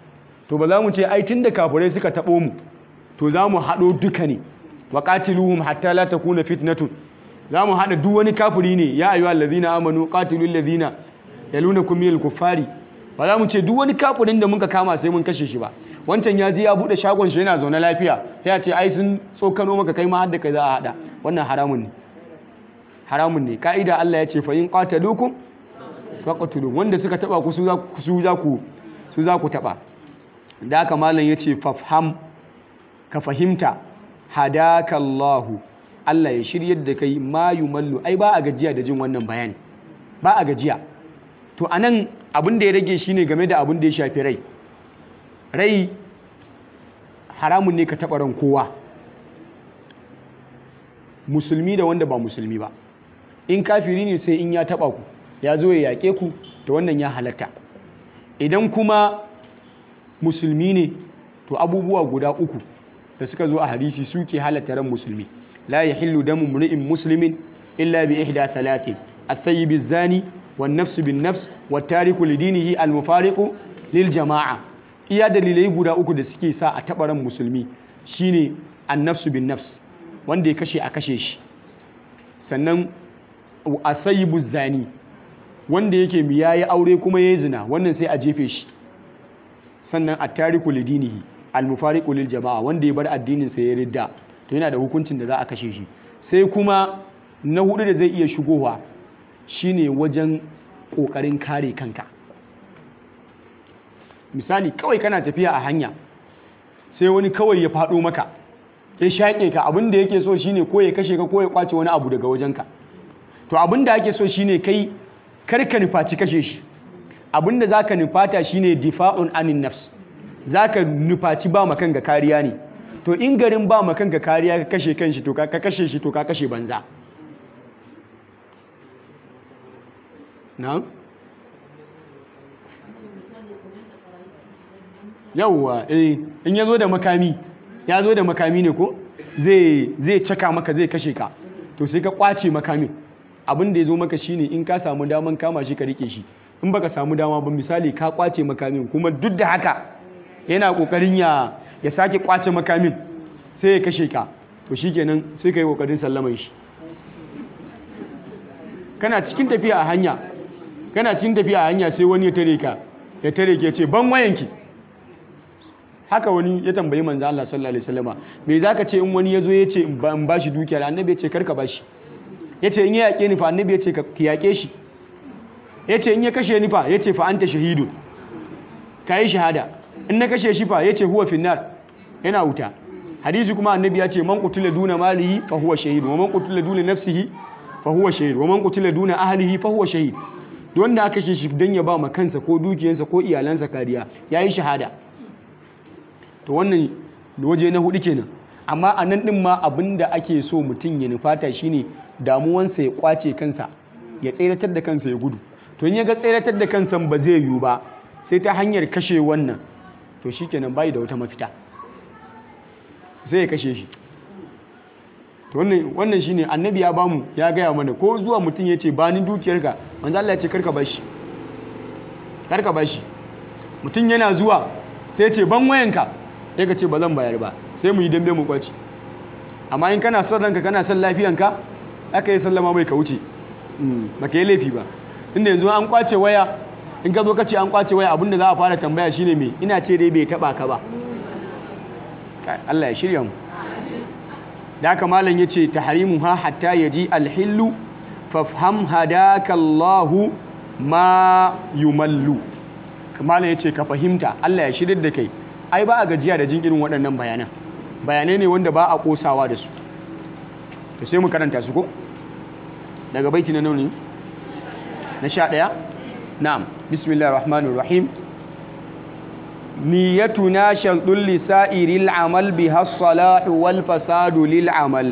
to ba za mu ce ai tun da kafirai suka taɓo mu to za mu haɗo duka ne wa qatiluhum hatta la takuna fitnatun za mu haɗa duk wani kafiri ne ya ayyuhal ladhina amanu qatilul ladhina yalunakum minal kuffari ba za mu ce duk wani kafirin da muka kama sai mun kashe shi ba wancan ya je ya bude shagon shi yana zaune lafiya sai ya ce ai sun tsokano maka kai ma hadda kai za a hada wannan haramun ne haramun ne ka'ida Allah ya ce fa in qataluukum faqtulu wanda suka taba ku su za ku su za ku su za ku taba da haka malam yace fafham ka fahimta hadakallahu Allah ya shiryar da kai ma yumallu ai ba a gajiya da jin wannan bayani ba a gajiya to anan abin da ya rage shine game da abin da ya shafi rai rai haramun ne ka taɓa ran kowa musulmi da wanda ba musulmi ba in kafiri ne sai in ya taɓa ku ya zo ya yaƙe ku da wannan ya halatta idan kuma musulmi ne to abubuwa guda uku da suka zo a hadisi suke halatta ran musulmi la yahillu damu mri'in muslimin illa bi ihda thalathin at-tayyib az-zani wan-nafs bin-nafs wat-tariku lidinihi al-mufariqu lil jama'a iya dalilai guda uku da suke sa a taɓa ran musulmi shine an-nafs bin-nafs wanda ya kashe a kashe shi sannan at-tayyib zani wanda yake mi yayi aure kuma yayi zina wannan sai a jefe shi sannan at-tariku lidinihi al-mufariqu lil jama'a wanda ya bar addinin sa ya ridda to yana da hukuncin da za a kashe shi sai kuma na hudu da zai iya shigowa shine wajen kokarin kare kanka misali kawai kana tafiya a hanya sai wani kawai ya faɗo maka ya shaƙe ka abin da yake so shine ko ya kashe ka ko ya kwace wani abu daga wajenka to abin da ake so shine kai kar ka nufaci kashe shi abin da zaka nufata shine difa'un anin nafs zaka nufaci ba makan ga kariya ne to in garin ba makan ga kariya ka kashe kanshi to ka kashe shi to ka kashe banza na'am yawwa eh in ya zo da makami ya zo da makami ne ko zai caka maka zai kashe ka to sai ka kwace makamin abin da ya zo maka shine in ka samu daman kama shi ka rike shi in baka samu dama ba misali ka kwace makamin kuma duk da haka yana kokarin ya ya sake kwace makamin sai ya kashe ka to shikenan sai ka yi kokarin sallaman shi kana cikin tafiya a hanya kana cikin tafiya a hanya sai wani ya tare ka ya tare ke ce ban wayanki haka wani ya tambayi manzo Allah sallallahu alaihi wasallama me zaka ce in wani yazo ya ce in ba shi dukiya annabi ya ce karka bashi ya ce in ya yake ni fa annabi ya ce ka yake shi ya ce in ya kashe ni fa ya ce fa anta shahidun kai shahada in na kashe shi fa ya ce huwa finnar yana wuta hadisi kuma annabi ya ce man qutila duna malihi fa huwa shahid wa man qutila duna nafsihi fa huwa shahid wa man qutila duna ahlihi fa huwa shahid wanda aka kashe shi dan ya ba ma kansa ko dukiyarsa ko iyalansa kariya yayi shahada to wannan waje na hudu kenan amma a nan din ma abinda ake so mutum ya nufata shine damuwansa ya kwace kansa ya tseratar da kansa ya gudu to in ya ga tseratar da kansa ba zai yiwu ba sai ta hanyar kashe wannan to shikenan bai da wata mafita sai ya kashe shi to wannan wannan shine annabi ya bamu ya gaya mana ko zuwa mutum ya ce ba ni dukiyarka manzo Allah ya ce karka bashi karka bashi mutum yana zuwa sai ya ce ban wayanka sai ka ce ba zan bayar ba sai mu yi dambe mu kwaci amma in kana son ranka kana son lafiyanka aka yi sallama mai ka wuce ba ka yi laifi ba inda yanzu an kwace waya in ka zo ka ce an kwace waya abinda za a fara tambaya shine me ina ce dai bai taba ka ba Allah ya shirya mu da haka malam yace tahrimu ha hatta yaji alhillu fafham hadaka Allahu ma yumallu malam yace ka fahimta Allah ya shirya da kai ai ba a gajiya da jin irin waɗannan bayanan bayanai ne wanda ba a kosawa da su to sai mu karanta su ko daga baiti na nauni na sha ɗaya na'am bismillahir rahmanir rahim niyyatuna sharɗun lisa'iril amal biha as-salahu wal fasadu lil amal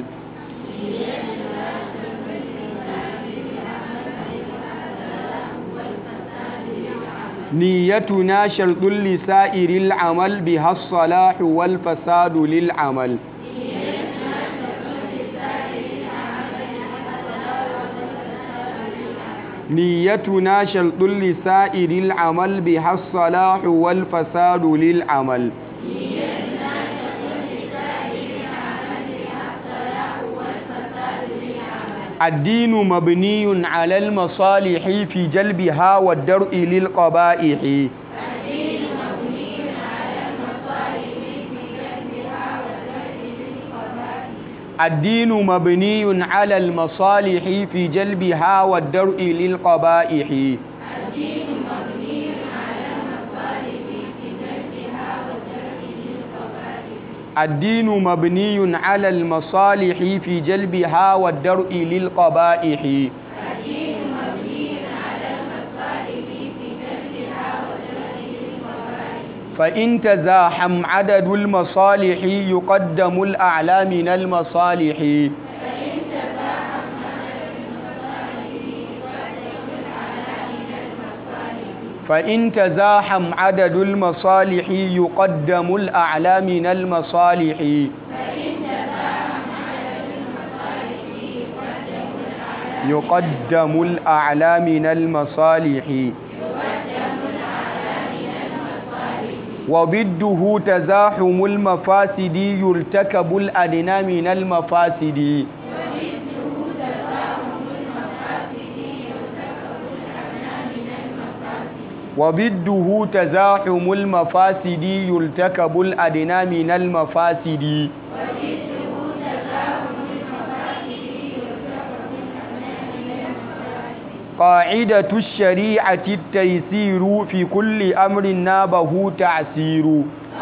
niyyatuna sharɗun lisa'iril amal biha as-salahu wal fasadu lil amal نيتنا شرط لسائر العمل بها الصلاح والفساد للعمل الدين مبني على المصالح في جلبها والدرء للقبائح الدين مبني على المصالح في جلبها والدرء للقبائح الدين مبني على المصالح في جلبها والدرء للقبائح فإن تزاحم عدد المصالح يقدم الأعلى من المصالح فإن تزاحم عدد المصالح يقدم الأعلى من المصالح يقدم الأعلى من المصالح وضده تزاحم المفاسد يرتكب الأدنى من المفاسد وضده تزاحم المفاسد يرتكب الأدنى من المفاسد قاعدة الشريعة التيسير في كل أمر نابه تعسير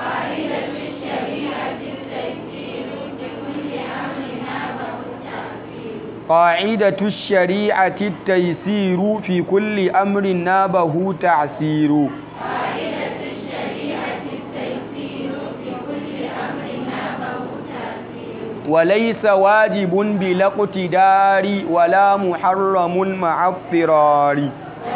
قاعدة الشريعة التيسير في كل أمر نابه تعسير وليس واجب بلا اقتدار ولا محرم مع اضطرار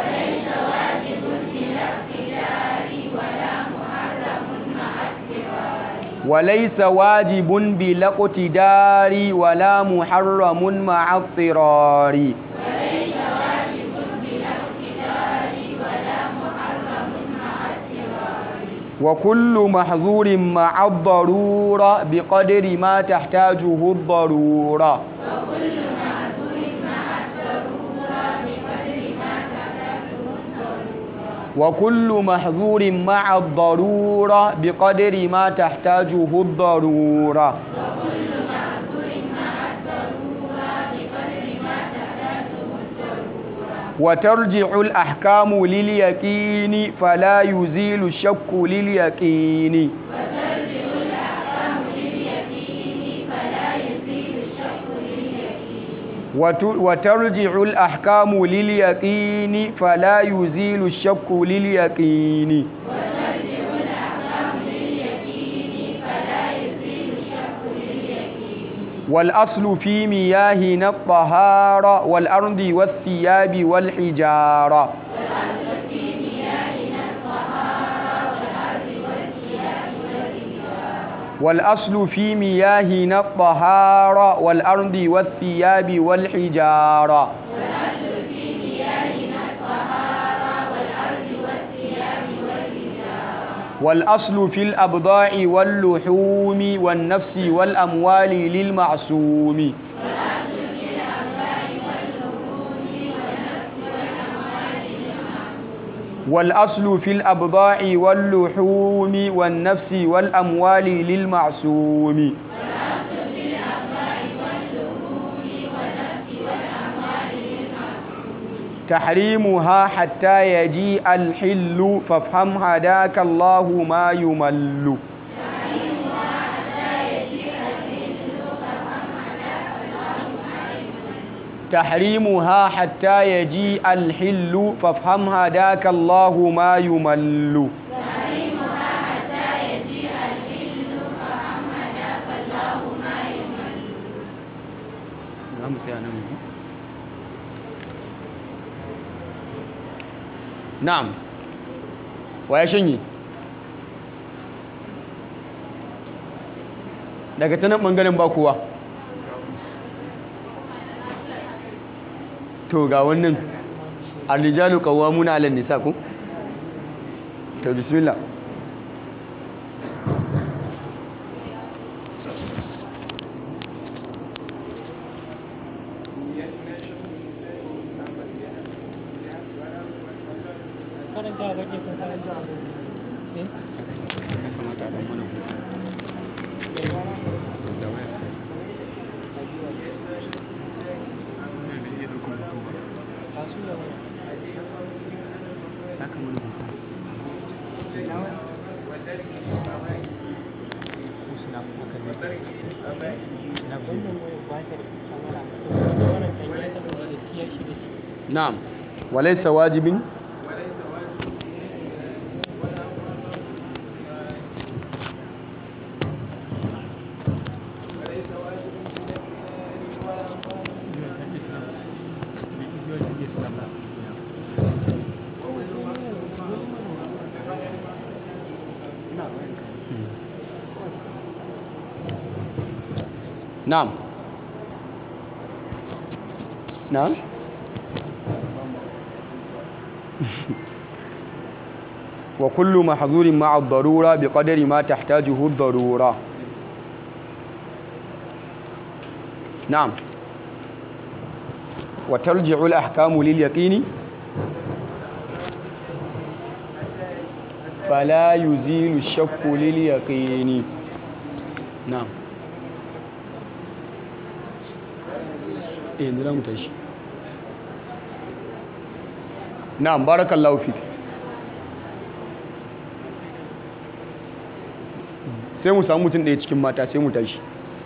وليس واجب بلا اقتدار ولا محرم مع اضطرار وكل محظور مع الضرورة بقدر ما تحتاجه الضرورة وكل محظور مع الضرورة بقدر ما تحتاجه الضرورة وترجع الأحكام لليقين فلا يزيل الشك لليقين وت- وترجع الأحكام لليقين فلا يزيل الشك لليقين والأصل في مياهنا الطهارة والأرض والثياب والحجارة والأصل في مياهنا الطهارة والأرض والثياب والحجارة والأصل في الأبضاع واللحوم والنفس والأموال للمعصوم والأصل في الأبضاع واللحوم والنفس والأموال للمعصوم تحريمها حتى يجيء الحل فافهم هداك الله ما يمل تحريمها حتى يجيء الحل فافهم هداك الله ما يمل na'am wa ya shanye daga ta nan ɓangaren ba kowa to ga wannan arrijalu qawwamuna 'ala nisa ko to bismillah karanta kake ko karanta eh kasu da wani wannan wani ba ta da kamera wannan kan ya taɓa da kiyar shi da shi na'am walaysa wajibin na'am na'am وكل محظور مع الضرورة بقدر ما تحتاجه الضرورة نعم وترجع الأحكام لليقين فلا يزيل الشك لليقين نعم إيه نرى متشي نعم بارك الله فيك sai mu samu mutum ɗaya cikin mata sai mu tashi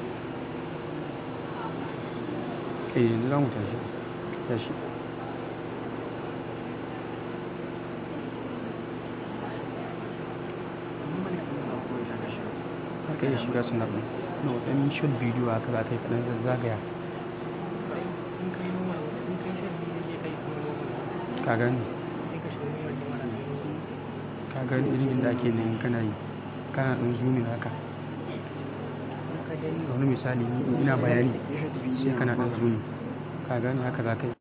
eh yanzu za mu tashi tashi aka yi shiga suna ɗin na waɗannan short bidiyo haka za ka yi kaɗan zazzagaya in kai noma in kai shan biyu ne kai kuma noma ka gani sai ka shiga noma ne mana ka gani irin inda ake nan kana yi kana ɗan zoomin haka ka gani wani misali ni ina bayani sai kana ɗan zoomin ka gani haka za ka yi